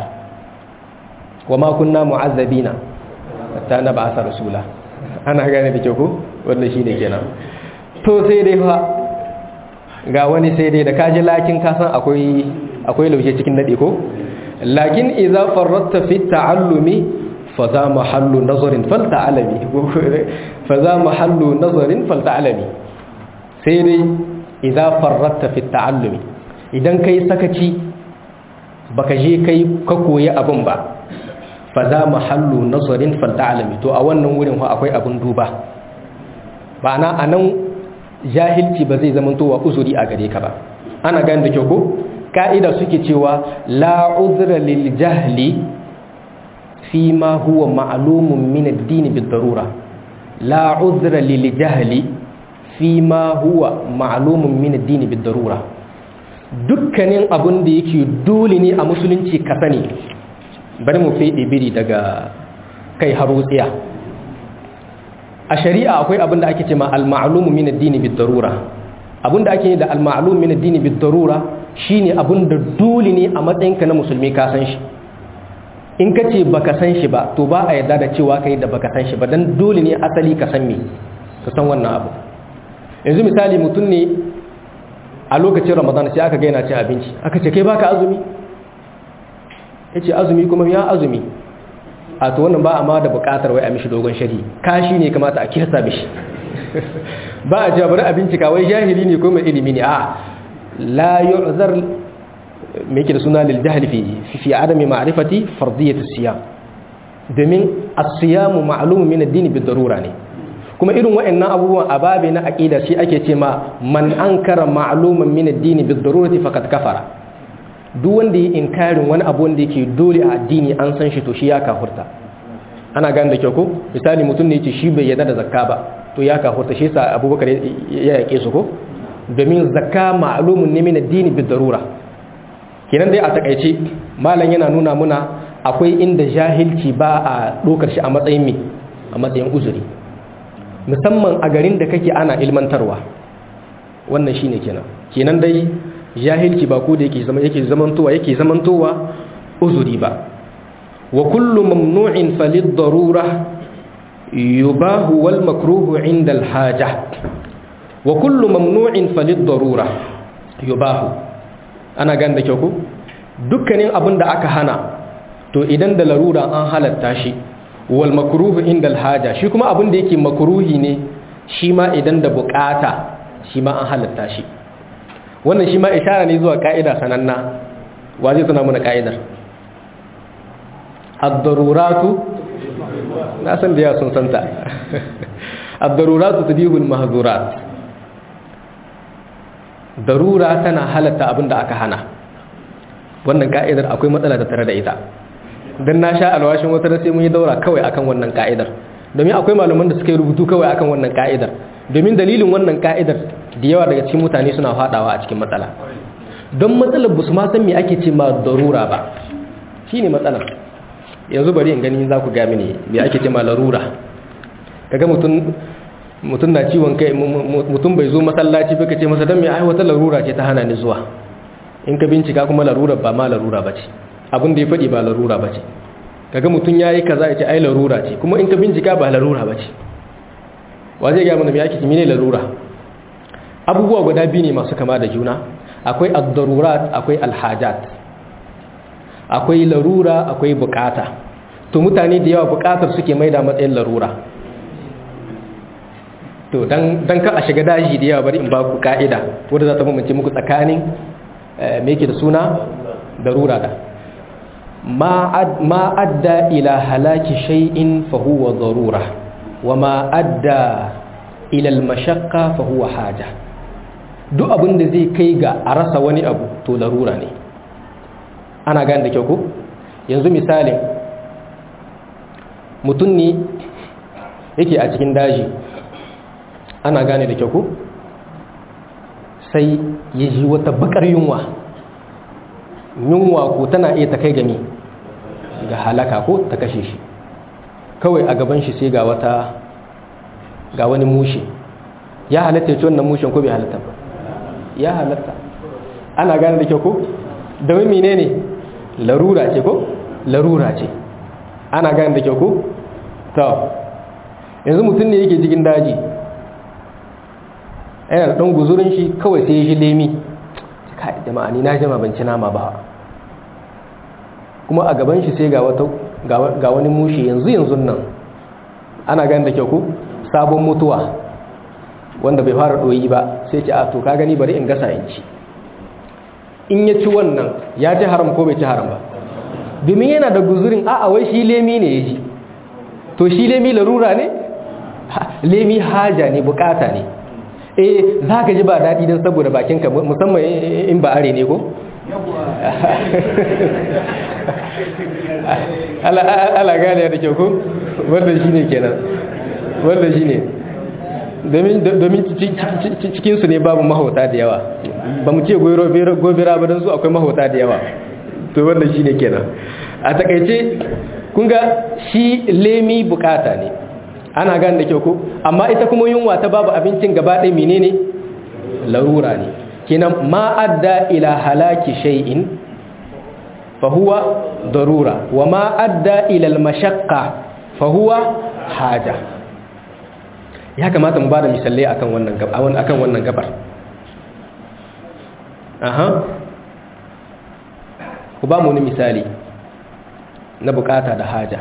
A: wa ma kunna mu'azzabina hatta nab'atha rasula ana gane da ke ku wannan shine kenan to sai dai fa ga wani sai dai da kaji lakin kasan akwai akwai laushe cikin nade ko lakin idza farratta fi ta'allumi fa za mahallu nazarin fal ta'alami fa za mahallu nazarin fal ta'alami sai dai idza farratta fi ta'allumi idan kai sakaci baka je kai ka koyi abin ba fa za mahallu nazarin fal ta'alami to a wannan wurin fa akwai abin duba ba na anan jahilci ba zai zamantowa uzuri a gare ka ba ana gani da kyau ko ka'ida suke cewa la uzra lil jahli fi ma huwa ma'lumun min ad-din bid darura la uzra lil jahli fi ma huwa ma'lumun min ad-din bid darura dukkanin abun da yake dole ne a musulunci ka sani bari mu fede biri daga kai harutsiya a shari'a akwai abin da ake ce ma al-ma'lumu min ad-din bid-darura abin da ake yi da al-ma'lum min ad-din bid-darura shine abin da dole ne a matsayinka na musulmi ka san shi in ka ce baka san shi ba to ba a yarda da cewa kai da baka san shi ba dan dole ne asali ka san me ka san wannan abu yanzu misali mutum ne a lokacin ramadan sai aka ga yana cin abinci aka ce kai baka azumi yace azumi kuma ya azumi a to wannan ba a ma da bukatar wai a mishi dogon shari kashi ne kamata a kirsa mishi ba a cewa bari a bincika wai jahili ne ko mai ilimi ne a la yu'zar me yake da suna lil jahli fi fi adami ma'rifati fardiyat as-siyam domin as-siyam ma'lum min ad-din bi darura ne kuma irin waɗannan abubuwan ababe na aqida shi ake ce ma man ankara ma'luman min ad-din bi darurati faqad kafara duk wanda yi inkarin wani abu wanda yake dole a addini an san shi to shi ya kafurta ana gane da kyau ko misali mutum ne yace shi bai yarda da zakka ba to ya kafurta shi yasa abubakar ya yake su ko domin zakka ma'lumun ne min addini bi darura kenan dai a takaice malam yana nuna muna akwai inda jahilci ba a dokar shi a matsayin me a matsayin uzuri musamman a garin da kake ana ilmantarwa wannan shine kenan kenan dai jahilci ba ko da yake zama yake zamantowa yake zamantowa uzuri ba wa kullu mamnu'in falid darura yubahu wal makruhu 'inda al haja wa kullu mamnu'in falid darura yubahu ana gan da kyau ko dukkanin abin da aka hana to idan da larura an halatta shi wal makruhu 'inda al haja shi kuma abin da yake makruhi ne shi ma idan da bukata shi ma an halatta shi wannan shi ma ishara ne zuwa ka'ida sananna wa zai tuna mana ka'idar ad-daruratu na san da ya sun santa ad-daruratu tubihu al-mahzurat darura tana halatta abinda aka hana wannan ka'idar akwai matsala da tare da ita dan na sha alwashin wata da sai mun yi daura kawai akan wannan ka'idar domin akwai malaman da suka yi rubutu kawai akan wannan ka'idar domin dalilin wannan ka'idar da yawa daga cikin mutane suna fadawa a cikin matsala don matsalar ba su ma san me ake ce ma darura ba shine matsalar yanzu bari in gani za ku ga mini me ake ce ma larura kaga mutum mutum na ciwon kai mutum bai zo masallaci ba ka ce masa don me ai wata larura ce ta hana ni zuwa in ka bincika kuma larura ba ma larura ba ce abin da ya faɗi ba larura ba ce kaga mutum ya yi kaza ya ce ai larura ce kuma in ka bincika ba larura ba ce wa zai gaya mana me ake kimi ne larura abubuwa guda biyu ne masu kama da juna akwai ad-darurat akwai al-hajat akwai larura akwai bukata to mutane da yawa bukatar suke maida matsayin larura to dan dan ka a shiga daji da yawa bari in ba ku ka'ida wanda za ta bambance muku tsakanin me yake da suna darura da ma adda ila halaki shay'in fa huwa darura wa ma adda ila al-mashaqqa fa huwa haja duk abin da zai kai ga a rasa wani abu to larura ne ana gane da kyau ko yanzu misalin mutum ne yake a cikin daji ana gane da kyau ko sai ya ji wata bakar yunwa yunwa ko tana iya ta kai gami ga halaka ko ta kashe shi kawai a gaban shi sai ga wata ga wani mushe ya halatta ya ci wannan mushen ko bai halatta ba ya halatta ana gane da kyau ko da wai menene larura ce ko larura ce ana gane da kyau ko to yanzu mutum ne yake cikin daji yana da ɗan guzurin shi kawai sai ya ji lemi kai jama'a ni na jama ban ci nama ba kuma a gaban shi sai ga wata ga wani mushi yanzu yanzu nan ana gani da kyau ku sabon mutuwa wanda bai fara ɗoyi ba sai ce a to ka gani bari in gasa in ci in ya ci wannan ya ci haram ko bai ci haram ba domin yana da guzurin a wai shi lemi ne ya ji to shi lemi larura ne lemi haja ne bukata ne eh za ka ji ba daɗi don saboda bakinka musamman in ba are ne ko? ala gane da kyau ko? wanda shi ne kenan wanda shi ne domin cikinsu ne babu mahauta da yawa ba mu ce gobira ba don su akwai mahauta da yawa to wanda shi ne kenan a takaice kunga shi lemi bukata ne ana gane da kyau ko amma ita kuma yunwa ta babu abincin gaba ɗaya menene larura ne kenan ma adda ila halaki shay'in fa huwa darura wa ma adda ila al-mashaqqa fa huwa haja ya kamata mu bada misalai akan wannan gabar akan wannan gabar aha ku ba mu wani misali na bukata da haja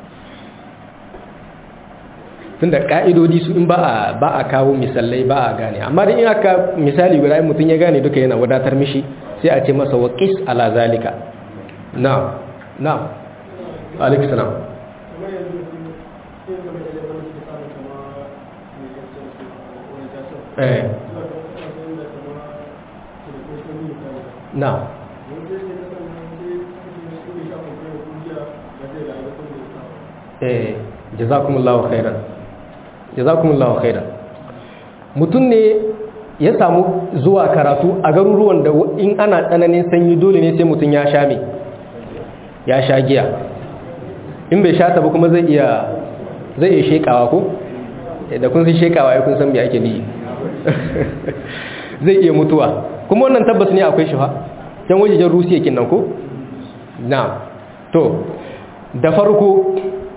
A: tunda ka'idodi su in ba a ba a kawo misalai ba a gane amma da in aka misali guda mutum ya gane duka yana wadatar mishi sai a ce masa waqis ala zalika na'am na'am alaikum salam eh na'am eh jazakumullahu khairan jazakumullahu khairan mutum ne ya samu zuwa karatu a garuruwan da in ana tsananin sanyi dole ne sai mutum ya sha me ya sha giya in bai sha ta ba kuma zai iya zai iya shekawa ko da kun san shekawa ya kun san me ake ni zai iya mutuwa kuma wannan tabbas ne akwai shi fa can wajejen rusiya kin nan ko na to da farko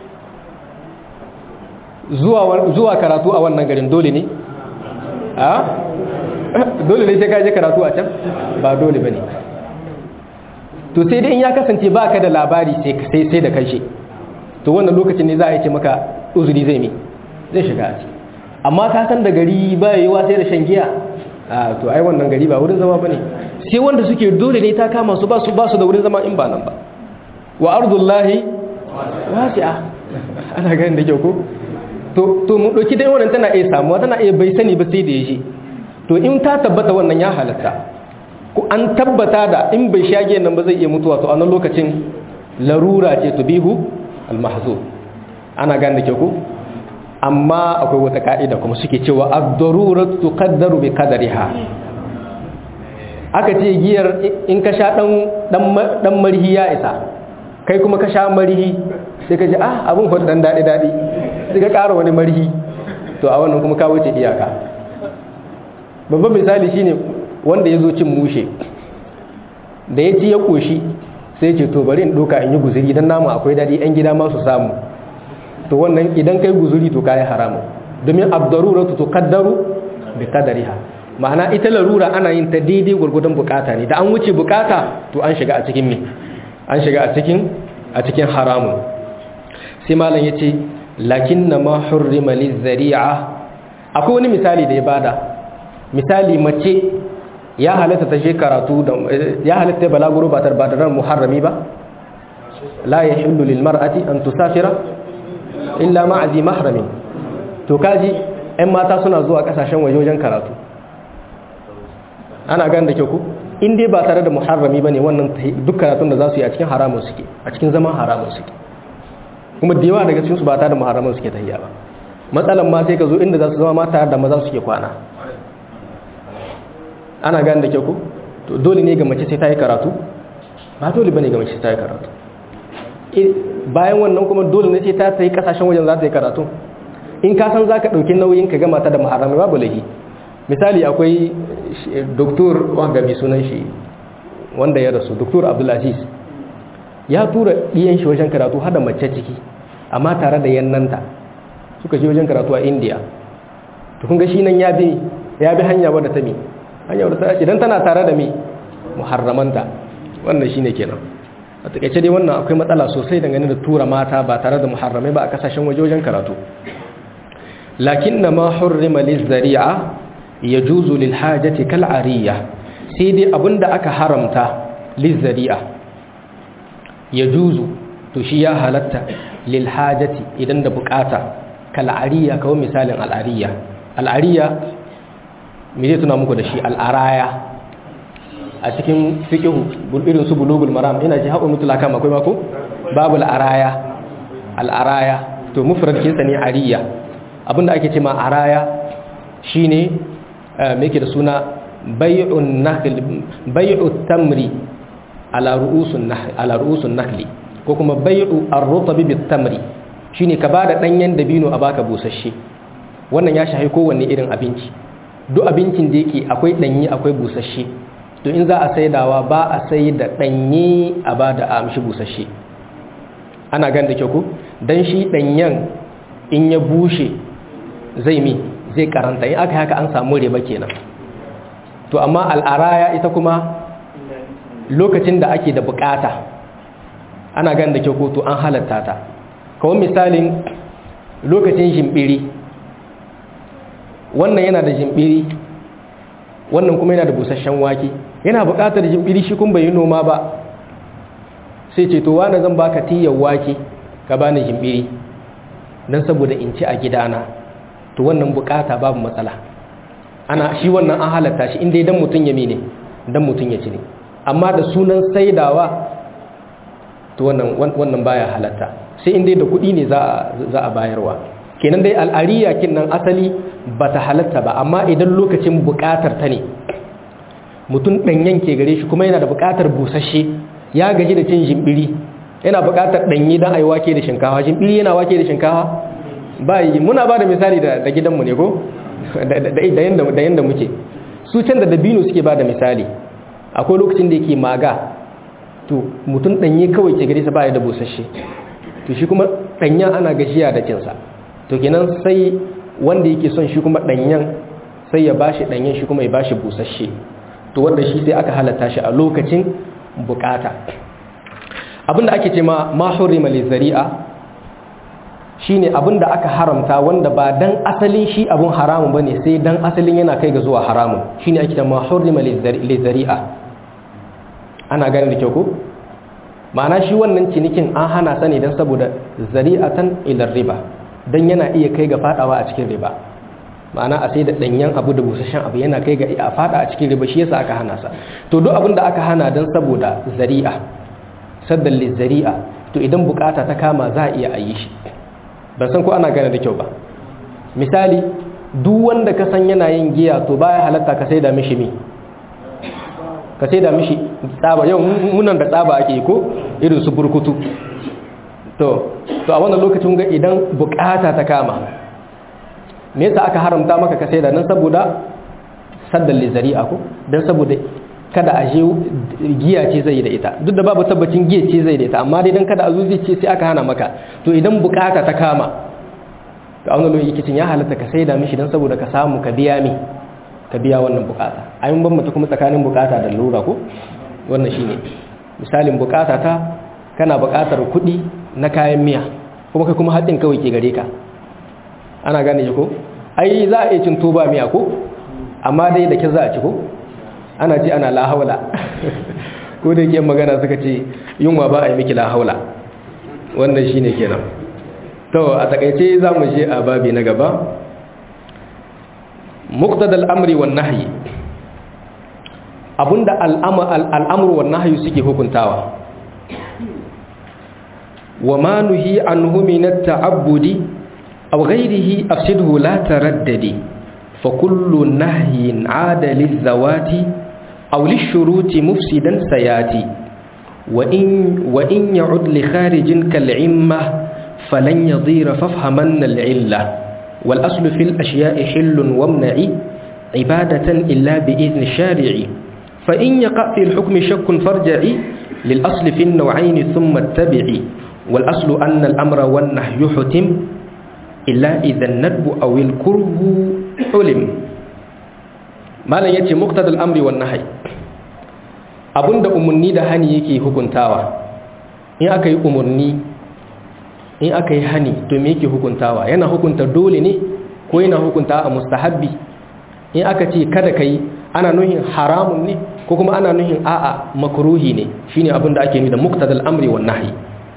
A: zuwa karatu a wannan garin dole ne a dole ne sai ka je karatu a can ba dole ba ne to sai dai in ya kasance ba ka da labari sai sai da kashe to wannan lokacin ne za a yi ce maka uzuri zai mi zai shiga a ciki amma ka san da gari ba yiwa sai da shan giya a to ai wannan gari ba wurin zama ba ne sai wanda suke dole ne ta kama su ba su ba su da wurin zama in ba nan ba wa ardullahi wasi'a ana ganin da kyau ko to to mu dauki dai wannan tana iya samuwa tana iya bai sani ba sai da yaje to in ta tabbata wannan ya halatta ko an tabbata da in bai shage nan ba zai iya mutuwa to a nan lokacin larura ce tubihu almahzur ana gane da ke ku amma akwai wata ka'ida kuma suke cewa ad-daruratu tuqaddaru bi qadariha aka ce giyar in ka sha dan dan marhi ya isa kai kuma ka sha marhi sai ka ji ah abin fa dan dadi dadi sai ka ƙara wani marhi to a wannan kuma ka wuce iyaka babban misali shine wanda ya zo cin mushe da ya ci ya koshi sai ce to bari in doka in yi guzuri dan namu akwai dadi yan gida ma su samu to wannan idan kai guzuri to kai haramu domin abdaruratu tuqaddaru bi qadariha ma'ana ita larura ana yin ta daidai gurgudan bukata ne da an wuce bukata to an shiga a cikin me an shiga a cikin a cikin haramun sai malam yace lakinna ma hurrima lizari'a akwai wani misali da ya bada misali mace ya halatta ta je karatu da ya halatta balaguro ba tar ba da muharrami ba la yahillu lil mar'ati an tusafira illa ma'a zi mahramin to kaji ƴan mata suna zuwa kasashen waje wajen karatu ana gan da kyau ku in dai ba tare da muharrami bane wannan duk karatun da za su yi a cikin haramun suke a cikin zaman haramun suke kuma da yawa daga cikin su ba tare da muharramin suke tahiya ba matsalan ma sai ka zo inda za su zama mata da maza suke kwana ana gan da kyau ku to dole ne ga mace sai ta yi karatu ba dole bane ga mace ta yi karatu bayan wannan kuma dole ne sai ta sai kasashen wajen za ta yi karatu in ka san za ka ɗauki nauyin ka gama ta da muharrami babu lahi misali akwai doktor wanga mai sunan shi wanda ya rasu doktor abdulaziz ya tura ɗiyan shi wajen karatu hada mace ciki amma tare da yannanta suka je wajen karatu a india to kun ga shi nan ya bi ya bi hanya wadda ta mi hanya wadda ta idan tana tare da mi muharramanta wannan shine kenan a takaice dai wannan akwai matsala sosai dangane da tura mata ba tare da muharramai ba a kasashen waje wajen karatu lakinna ma hurrima lizari'a yajuzu lil hajati kal ariya sai dai abinda aka haramta lizari'a yajuzu to shi ya halatta lil hajati idan da bukata kal ariya kawai misalin al ariya al ariya me zai tuna muku da shi al araya a cikin fiqhu irin su bulugul maram ina ji haƙo mutulaka akwai mako babu al araya al araya to mufrad kinsa ne ariya abinda ake ce ma araya shine me yake da suna bai'un nahl bai'u tamri ala ru'usun nahl ala ru'usun nakhli ko kuma bai'u ar-rutab bit tamri shine ka bada danyen dabino a baka busasshe wannan ya shahi kowanne irin abinci duk abincin da yake akwai danyi akwai busasshe to in za a saidawa ba a sai da danyi a bada a amshi busasshe ana gan da kyau ko dan shi danyen in ya bushe zai mi zai karanta in aka haka an samu riba kenan to amma al'araya ita kuma lokacin da ake da bukata ana gan da kyau ko to an halatta ta kawai misalin lokacin jimbiri wannan yana da jimbiri wannan kuma yana da busasshen wake yana bukatar jimbiri shi kun bai yi noma ba sai ce to wane zan baka tiyar wake ka bani jimbiri don saboda in ci a gidana to wannan bukata babu matsala ana shi wannan an halatta shi inda idan mutum ya mene dan mutum ya ci ne amma da sunan saidawa to wannan wannan baya halatta sai inda da kuɗi ne za a bayarwa kenan dai al'ariya kin nan asali bata halatta ba amma idan lokacin bukatar ta ne mutum ɗanyen ke gare shi kuma yana da bukatar busasshe ya gaji da cin jimbiri yana bukatar ɗanyi don a yi wake da shinkawa jimbiri yana wake da shinkawa ba yi muna ba da misali da gidanmu ne ko da yadda muke su can da dabino suke ba da misali akwai lokacin da yake maga to mutum ɗanye kawai ke gari sa baya da busasshe to shi kuma ɗanyen ana gashiya da cinsa to kenan sai wanda yake son shi kuma ɗanyen sai ya bashi ɗanyen shi kuma ya bashi busasshe to wanda shi sai aka halatta shi a lokacin bukata abinda ake ce ma ma hurrima zari'a shine abinda aka haramta wanda ba dan asalin shi abun haramun bane sai dan asalin yana kai ga zuwa haramun shine ake ce ma hurrima zari'a ana gane da kyau ko ma'ana shi wannan cinikin an hana sa ne dan saboda zari'atan ila riba dan yana iya kai ga fadawa a cikin riba ma'ana a sai da danyen abu da busasshen abu yana kai ga a fada a cikin riba shi yasa aka hana sa to duk abin da aka hana dan saboda zari'a saddan zari'a to idan bukata ta kama za a iya ayi shi ban san ko ana gane da kyau ba misali duk wanda ka san yana yin giya to baya halatta ka sai da mishi mi ka sai da mishi tsaba yau munan da tsaba ake ko irin su burkutu to to a wannan lokacin ga idan bukata ta kama me yasa aka haramta maka ka sai da nan saboda saddan zari'a ko dan saboda kada a je giya ce zai da ita duk da babu tabbacin giya ce zai da ita amma dai dan kada a zuci ce sai aka hana maka to idan bukata ta kama to a wannan lokacin ya halatta ka saida mishi dan saboda ka samu ka biya mi ka biya wannan bukata ayin ban mutu kuma tsakanin bukata da lura ko wannan shine misalin bukata ta kana bukatar kuɗi na kayan miya kuma kai kuma haɗin kawai ke gare ka ana gane shi ko ai za a iya cin tuba miya ko amma dai da ke za a ci ko ana ce ana lahaula ko da yake magana suka ce yunwa ba a yi miki lahaula wannan shine kenan to a takaice za mu je a babi na gaba muqtadal amri wan nahyi abunda al'amru wan nahyi suke hukuntawa wa ma nuhi anhu min at-ta'abbudi aw ghayrihi afsidhu la taraddadi fa kullu nahyin 'ada liz-zawati أو للشروط مفسدا سياتي وإن, وإن يعد لخارج كالعمة فلن يضير فافهمن العلة والأصل في الأشياء حل وامنع عبادة إلا بإذن الشارع فإن يقع في الحكم شك فارجعي للأصل في النوعين ثم اتبعي والأصل أن الأمر والنهي حتم إلا إذا الندب أو الكره ulim malam yace muqtadal amri wan nahy abunda umarni da hani yake hukuntawa in aka yi umarni in aka yi hani to me yake hukuntawa yana hukunta dole ne ko yana hukunta a mustahabbi in aka ce kada ka yi ana nuhin haramun ne ko kuma ana nuhin a'a makruhi ne shine abin da ake nufi da muqtadal amri wan nahyi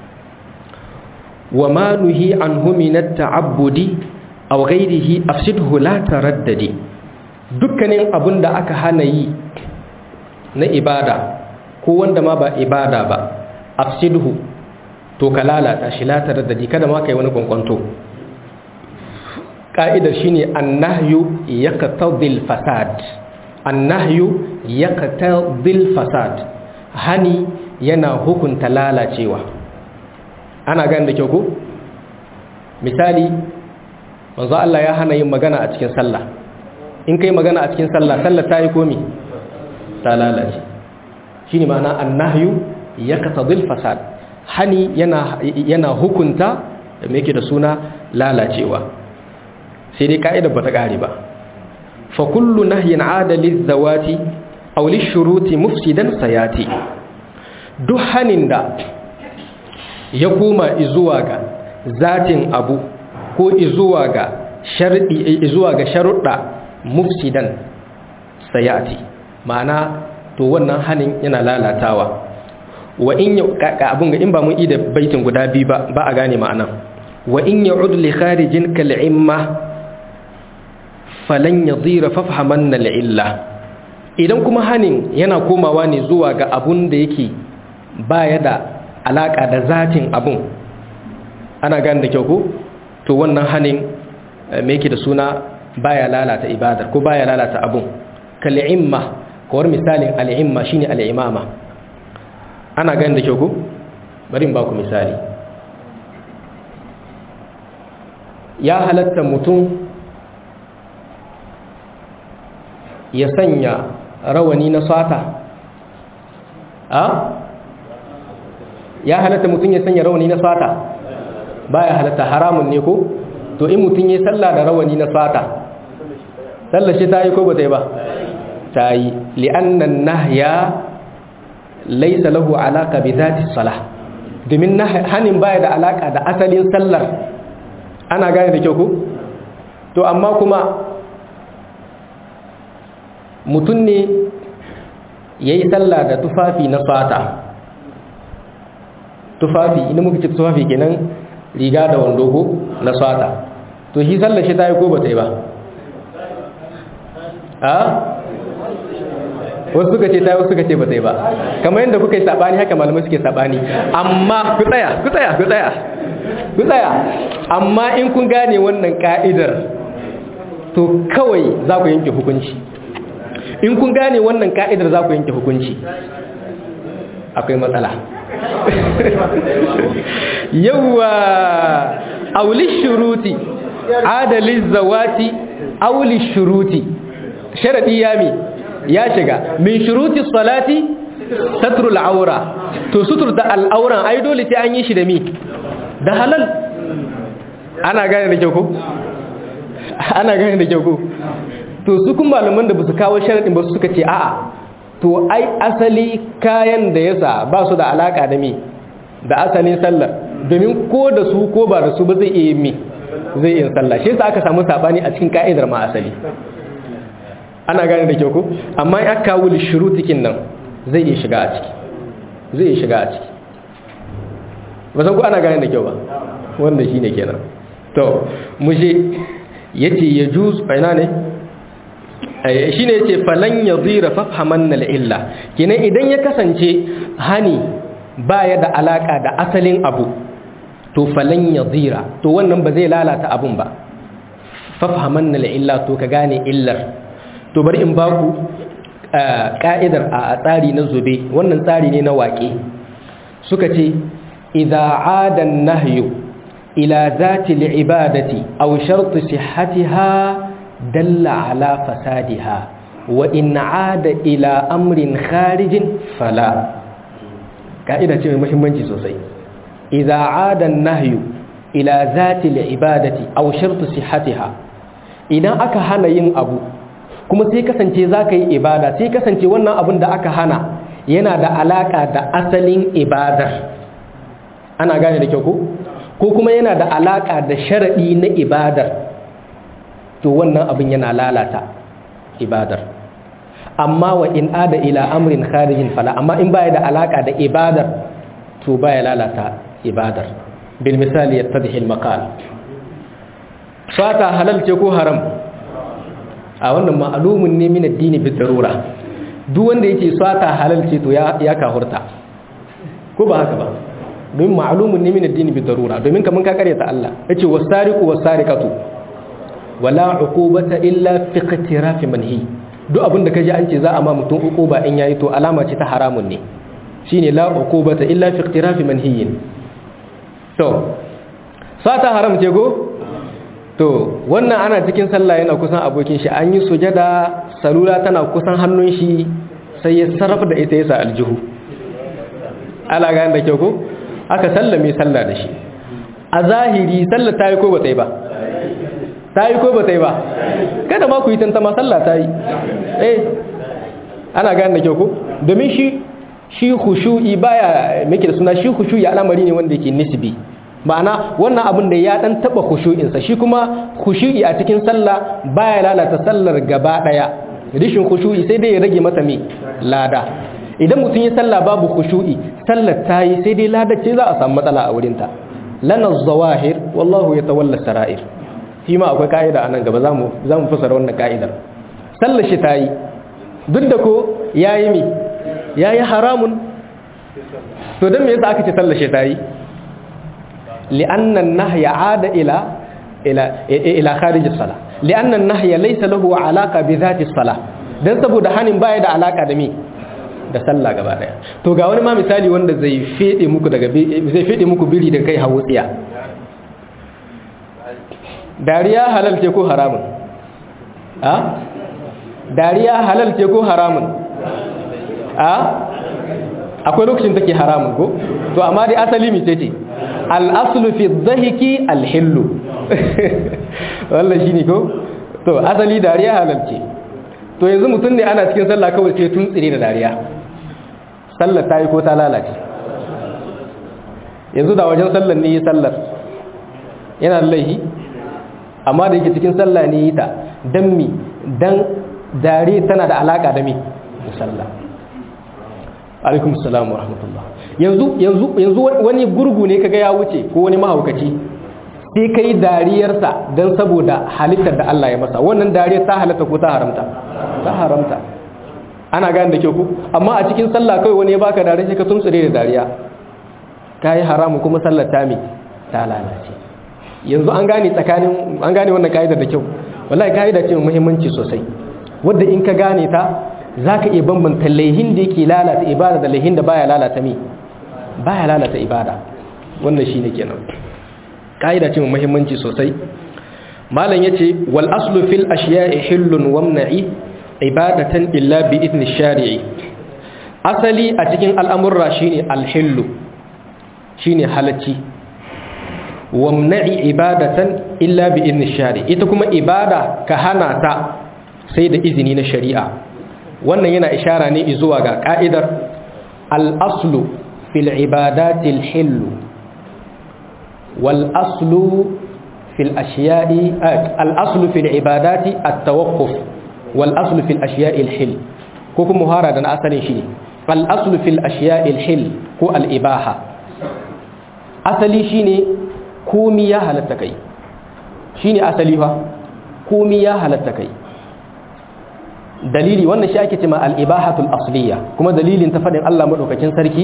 A: wa ma nuhi anhu min at-ta'abbudi aw ghayrihi afsidhu la taraddadi dukkanin abin da aka hana yi na ibada ko wanda ma ba ibada ba afsidhu to ka lalata shi la taraddadi kada ma kai wani kwankwanto ka'idar shine annahyu yaqtadil fasad annahyu yaqtadil fasad hani yana hukunta lalacewa ana gani da kyau ko misali manzo Allah ya hana yin magana a cikin sallah in kai magana a cikin sallah sallah ta yi komi ta lalace shine ma'ana annahyu yaqtadil fasad hani yana yana hukunta me yake da suna lalacewa sai dai ka'idar ba ta ƙare ba fa kullu nahyin adali zawati aw lishuruti mufsidan sayati duk hanin da ya koma izuwa ga zatin abu ko izuwa ga sharɗi izuwa ga sharuɗa mufsidan sayati ma'ana to wannan hanin yana lalatawa wa in ya abun ga in ba mun ida baitin guda biyu ba ba a gane ma'anan wa in ya'ud li kharijin kal'imma falan yadhira fafhamanna al'illa idan kuma hanin yana komawa ne zuwa ga abun da yake baya da alaka da zatin abun ana gane da kyau ko to wannan hanin me yake da suna baya lalata ibadar ko baya lalata abun kal'imma kawar misalin al'imma shine al'imama ana gane da kyau ko bari in ba ku misali ya halatta mutum ya sanya rawani na sata a ya halatta mutum ya sanya rawani na sata baya halatta haramun ne ko to in mutum ya sallah da rawani na sata sallar shi ta yi ko ba ta yi ba ta yi li'annan nahya laisa lahu alaka bi zati salah domin hanin baya da alaka da asalin sallar ana gane da kyau ko to amma kuma mutum ne ya yi sallah da tufafi na fata tufafi ina muka ce tufafi kenan riga da wando ko na fata to shi sallah shi ta yi ko ba ta yi ba a wasu suka ce ta yi wasu suka ce ba ta yi ba kamar yadda kuka yi sabani haka malamai suke sabani amma ku tsaya ku tsaya ku tsaya ku tsaya amma in kun gane wannan ka'idar to kawai za ku yanke hukunci in kun gane wannan ka'idar za ku yanke hukunci akwai matsala yawwa aulish shuruti adaliz zawati aulish shuruti sharadi ya mi ya shiga min shuruti salati satrul aura to suturta al'auran ai dole sai an yi shi da mi da halal ana gane da kyau ko ana gane da kyau ko to su kun malaman da ba su kawo sharaɗin ba su suka ce a'a to ai asali kayan da yasa ba su da alaka da me da asalin sallar domin ko da su ko ba da su ba zai iya me zai iya sallah shi yasa aka samu sabani a cikin ka'idar ma asali ana gane da kyau ko amma in aka kawo shurutikin nan zai iya shiga a ciki zai iya shiga a ciki ba san ko ana gane da kyau ba wanda shine kenan to mu je yace ya juz ina ne shi ne ce falan ya zira fafhaman na illa kenan idan ya kasance hani baya da alaka da asalin abu to falan ya zira to wannan ba zai lalata abun ba fafhaman na illa to ka gane illar to bari in baku ka'idar a tsari na zube wannan tsari ne na waƙe suka ce idza ada nahyu ila zati al-ibadati aw shart sihhatiha dalla ala fasadiha wa in aada ila amrin kharijin fala ka'ida ce mai muhimmanci sosai idza aada an-nahyu ila zati al-ibadati aw shart sihhatiha idan aka hana yin abu kuma sai kasance za ka yi ibada sai kasance wannan abin da aka hana yana da alaka da asalin ibadar ana gane da kyau ko ko kuma yana da alaka da sharaɗi na ibadar to wannan abin yana lalata ibadar amma wa in ada ila amrin kharijin fala amma in baya da alaka da ibadar to baya lalata ibadar bil misali yattadhi al maqal fata halal ce ko haram a wannan ma'lumun ne min addini bi darura duk wanda yake fata halal ce to ya ya kahurta ko ba haka ba domin ma'lumun ne min addini bi darura domin kaman ka kare ta Allah yace wasariqu wasariqatu wala uqubata illa fi iqtirafi manhi duk abin da kaji an ce za a ma mutum uquba in yayi to alama ce ta haramun ne shine la uqubata illa fi iqtirafi manhiyin to sata haram ce go to wannan ana cikin sallah yana kusan abokin shi an yi sujada salula tana kusan hannun shi sai ya sarrafa da ita yasa aljihu ala ga da kyau ko aka sallame sallah da shi a zahiri sallah ta yi ko ba ta yi ba ta yi ko ba ta yi ba kada ma ku yi tantama sallah ta yi eh ana gane da kyau ko domin shi shi khushu'i baya muke da suna shi khushu'i al'amari ne wanda yake nisbi ma'ana wannan abin da ya dan taba khushu'in sa shi kuma khushu'i a cikin sallah baya lalata sallar gaba daya rishin khushu'i sai dai ya rage mata me lada idan mutum ya sallah babu khushu'i sallar ta yi sai dai lada ce za a samu matsala a wurinta lana zawahir wallahu yatawalla sara'ir shi ma akwai ka'ida a nan gaba za mu fasara wannan ka'idar sallar shi ta yi duk da ko ya yi mi ya yi haramun to don me yasa aka ce sallar shi ta yi li'annan nahya ada ila ila ila kharijis sala li'annan nahya laysa lahu alaqa bi dhati sala dan saboda hanin baya da alaka da mi da sallah gaba daya to ga wani ma misali wanda zai fede muku daga zai fede muku biri da kai hawo tsiya dariya halal ce ko haramun a dariya halal ce ko haramun a akwai lokacin take haramun ko to amma dai asali mi ce ce al'aslu fi dhahiki alhillu wallan shine ko to asali dariya halal ce to yanzu mutum ne ana cikin sallah kawai sai tun tsire da dariya sallar ta yi ko ta lalace yanzu da wajen sallar ne yi sallar yana da laihi amma da yake cikin sallah ne yi ta don mi don dare tana da alaka da mi da sallah alaikum salamu wa rahmatullah yanzu yanzu yanzu wani gurgu ne kaga ya wuce ko wani mahaukaci sai kai dariyarsa don saboda halittar da Allah ya masa wannan dariyar ta halatta ko ta haramta ta haramta ana gane da kyau ku amma a cikin sallah kai wani ya baka dariya sai ka tumtsire da dariya kai haramu kuma sallar ta mi ta lalace yanzu an gane tsakanin an gane wannan kaidar da kyau wallahi kaida ce muhimmanci sosai wanda in ka gane ta zaka iya bambanta laihin da yake lalata ibada da laihin da baya lalata mi baya lalata ibada wannan shine kenan kaida ce muhimmanci sosai malam yace wal aslu fil ashiya'i hillun wamna'i ibadatan illa bi idni shari'i asali a cikin al'amurra shine alhillu shine halacci wamna'i ibadatan illa bi idni shari ita kuma ibada ka hana ta sai da izini na shari'a wannan yana ishara ne zuwa ga ka'idar al-aslu fil ibadati al-hillu wal aslu fil ashiya'i al-aslu fil ibadati at-tawaqquf wal aslu fil ashiya'i al-hill ko kuma muhara da na asalin shi al-aslu fil ashiya'i al-hill ko al-ibaha asali shine komi ya halatta kai shi ne asali fa komi ya halatta kai dalili wannan shi ake cima al'ibahatul asliya kuma dalilin ta faɗin Allah maɗaukakin sarki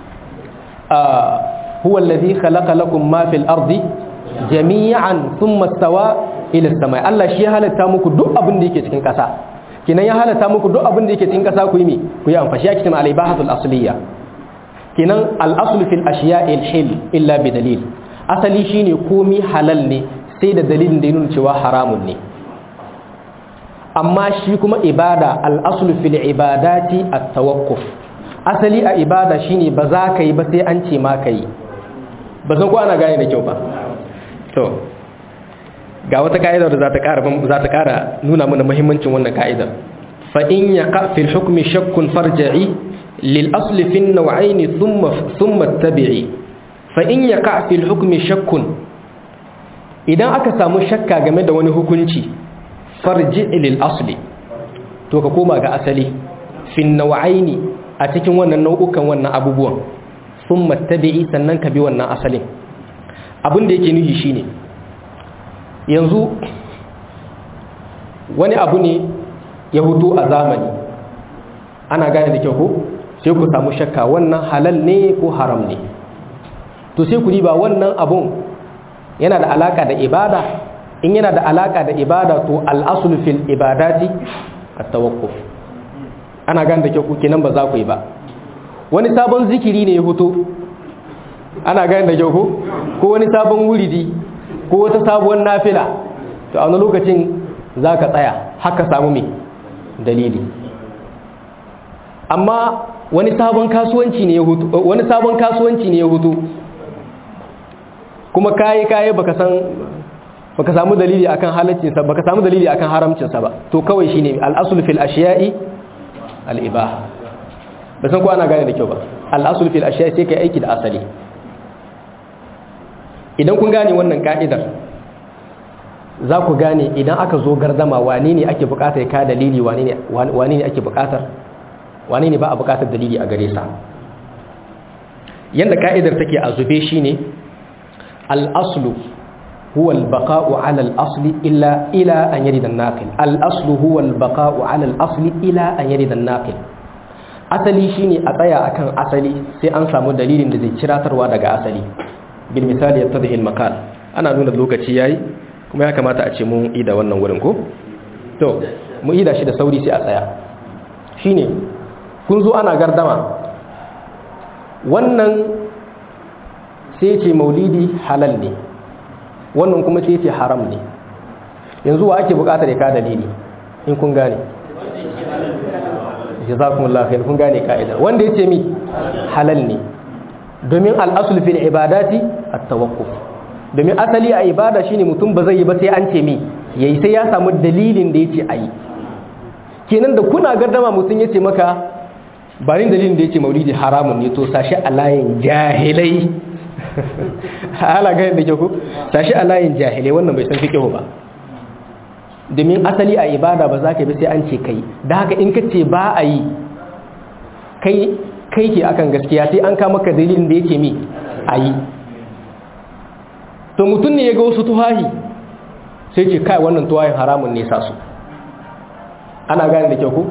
A: huwa allazi khalaqa lakum ma fil ardi jami'an thumma stawa ila samai Allah shi ya halatta muku duk abin da yake cikin ƙasa kinan ya halatta muku duk abin da yake cikin ƙasa ku yi mi ku yi amfani shi ake cima al'ibahatul asliya kinan al-aslu fil ashiya'il hil illa bi dalil asali shine komi halal ne sai da dalilin da ya nuna cewa haramun ne amma shi kuma ibada al'aslu fil ibadati at-tawaqquf asali a ibada shine ba za ka yi ba sai an ce ma ka yi ba san ko ana gane da kyau ba to ga wata ka'idar da za ta ƙara za ta ƙara nuna mana muhimmancin wannan ka'idar fa in yaqa fil hukmi shakkun farja'i lil asli fi an-naw'ayn thumma thumma tabi'i fa in yaqa fil hukmi shakkun idan aka samu shakka game da wani hukunci farji lil asli to ka koma ga asali fi an-naw'ayn a cikin wannan nau'ukan wannan abubuwan thumma tabi'i sannan ka bi wannan asalin abin da yake nufi shine yanzu wani abu ne ya hutu a zamani ana gane da kyau ko sai ku samu shakka wannan halal ne ko haram ne to sai ku riba wannan abun yana da alaka da ibada in yana da alaka da ibada to al'asul fil ibadati at-tawaqquf ana gane da kyau ku kenan ba za ku yi ba wani sabon zikiri ne ya hutu ana gane da kyau ko ko wani sabon wuridi ko wata sabuwar nafila to a wani lokacin za ka tsaya haka samu mai dalili amma wani sabon kasuwanci ne ya hutu wani sabon kasuwanci ne ya hutu kuma kayi kayi baka san baka samu dalili akan halaccinsa baka samu dalili akan haramcinsa ba to kawai shine al-asl fil ashiya'i al-ibah ba san ko ana gane da kyau ba al-asl fil ashiya'i sai kai aiki da asali idan kun gane wannan ka'idar za ku gane idan aka zo gardama wane ne ake bukatar ka dalili wane ne ake bukatar wane ne ba a bukatar dalili a gare sa yadda ka'idar take a zube shi ne al'aslu huwa al-baqa'u 'ala al-asli illa ila an yarida an-naqil al-aslu huwa al-baqa'u 'ala al-asli ila an yarida an-naqil asali shine a tsaya akan asali sai an samu dalilin da zai ciratarwa daga asali bil misali yattadhi al maqal ana nuna lokaci yayi kuma ya kamata a ce mun ida wannan wurin ko to mu ida shi da sauri sai a tsaya shine kun zo ana gardama wannan sai ce maulidi halal ne wannan kuma sai ce haram ne yanzu wa ake bukatar ya ka dalili in kun gane jazakumullahu khair kun gane ka'ida wanda yace mi halal ne domin al'asul fil ibadati at-tawaqquf domin asali a ibada shine mutum ba zai yi ba sai an ce mi yayi sai ya samu dalilin da yace ayi kenan da kuna gardama mutum yace maka barin dalilin da yace maulidi haramun ne to sashi alayin jahilai hala ga da ke ku sashi alayin jahilai wannan bai san fiqh ba domin asali a ibada ba za ka bi sai an ce kai da haka in ka ce ba a yi kai kai ke akan gaskiya sai an kama ka dalilin da yake mi a yi to mutum ne ya ga wasu tuhahi sai ce kai wannan tuhahin haramun ne sa su ana gane da kyau ku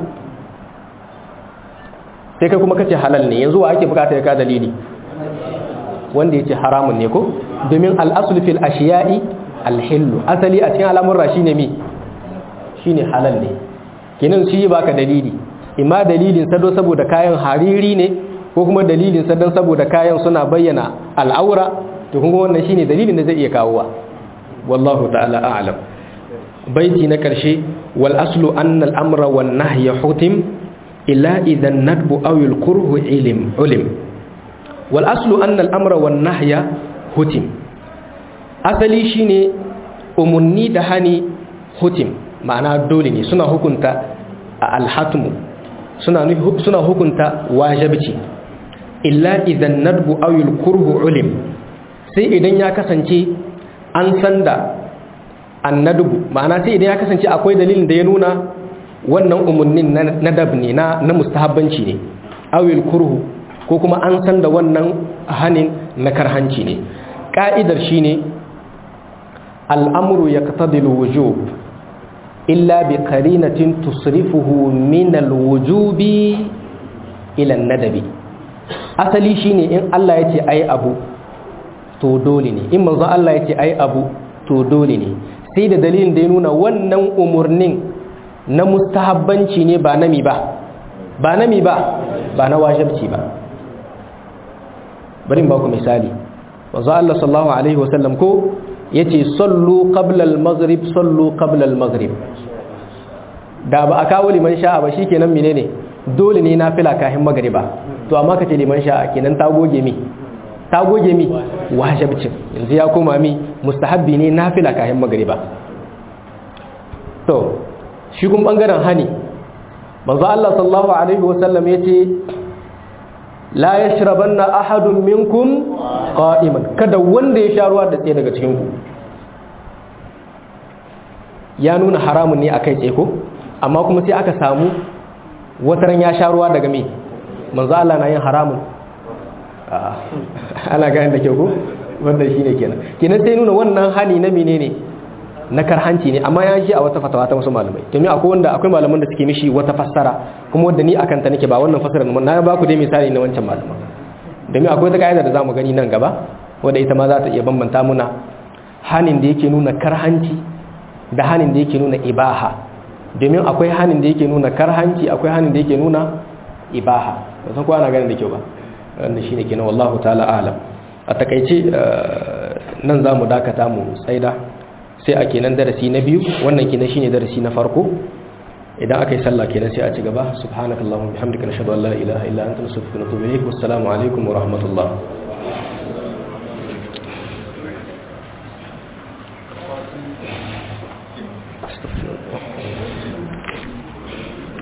A: sai kai kuma kace halal ne yanzu wa ake bukata ya ka dalili wanda ya ce haramun ne ko domin al'asul fil ashiya'i alhillu asali a cikin al'amurra shine mi shine halal ne kenan shi baka dalili imma dalilin sado saboda kayan hariri ne ko kuma dalilin sadon saboda kayan suna bayyana al'aura to kuma wannan shine dalilin da zai iya kawowa wallahu ta'ala a'lam baiti na karshe wal aslu anna al amra wan nahya hutim illa idan nadbu aw al kurhu ilim ulim wal aslu anna al amra wan nahya hutim asali shine umunni da hani hutim ma'ana dole ne suna hukunta alhatmu suna hukunta wajabci illa idan nadbu awil kurhu ulim sai idan ya kasance an sanda annadbu ma'ana sai idan ya kasance akwai dalilin da ya nuna wannan umarnin na dab ne na mustahabbanci ne awil kurhu ko kuma an sanda wannan hanin na karhanci ne ka'idar shine al'amru yaqtadilu wujub illa bi qarinatin tusrifuhu min alwujubi ila nadabi asali shine in Allah yace ai abu to dole ne in manzo Allah yace ai abu to dole ne sai da dalilin da ya nuna wannan umurnin na mustahabbanci ne ba nami ba ba nami ba ba na wajibci ba bari ba ku misali manzo Allah sallallahu alaihi wasallam ko yace sallu qabla al-maghrib sallu qabla al-maghrib da ba a kawo liman sha'a ba shikenan menene dole ne nafila kafin magriba to amma kace liman sha'a kenan ta goge mi ta goge mi wajibcin yanzu ya koma mi mustahabbi ne nafila kafin magriba to shi kun bangaren hani manzo Allah sallallahu alaihi wasallam yace la yashrabanna ahadun minkum qa'iman kada wanda ya sha ruwa da tsaye daga cikin ku ya nuna haramun ne akai tsaye ko amma kuma sai aka samu wataran ya sha ruwa daga me manzo Allah na yin haramun ana gane da kyau ko wannan shine kenan kenan sai nuna wannan hani na menene na karhanci ne amma ya shi a wata fatawa ta wasu malamai domin akwai wanda akwai malaman da suke mishi wata fassara kuma wanda ni akan ta nake ba wannan fassara na ba ku dai misali na wancan malaman domin akwai wata kaida da zamu gani nan gaba wanda ita ma za ta iya bambanta muna hanin da yake nuna karhanci da hanin da yake nuna ibaha domin akwai hanin da yake nuna karhanci akwai hanin da yake nuna ibaha ba san ko ana ganin da kyau ba wannan shine kenan wallahu ta'ala a'lam a takaice nan zamu dakata mu tsaida sai a kenan darasi na biyu wannan kenan shine darasi na farko idan aka yi sallah kenan sai a ci gaba subhanakallahumma bihamdika nashhadu an la ilaha illa anta nastaghfiruka wa natubu ilayk wassalamu alaikum wa rahmatullah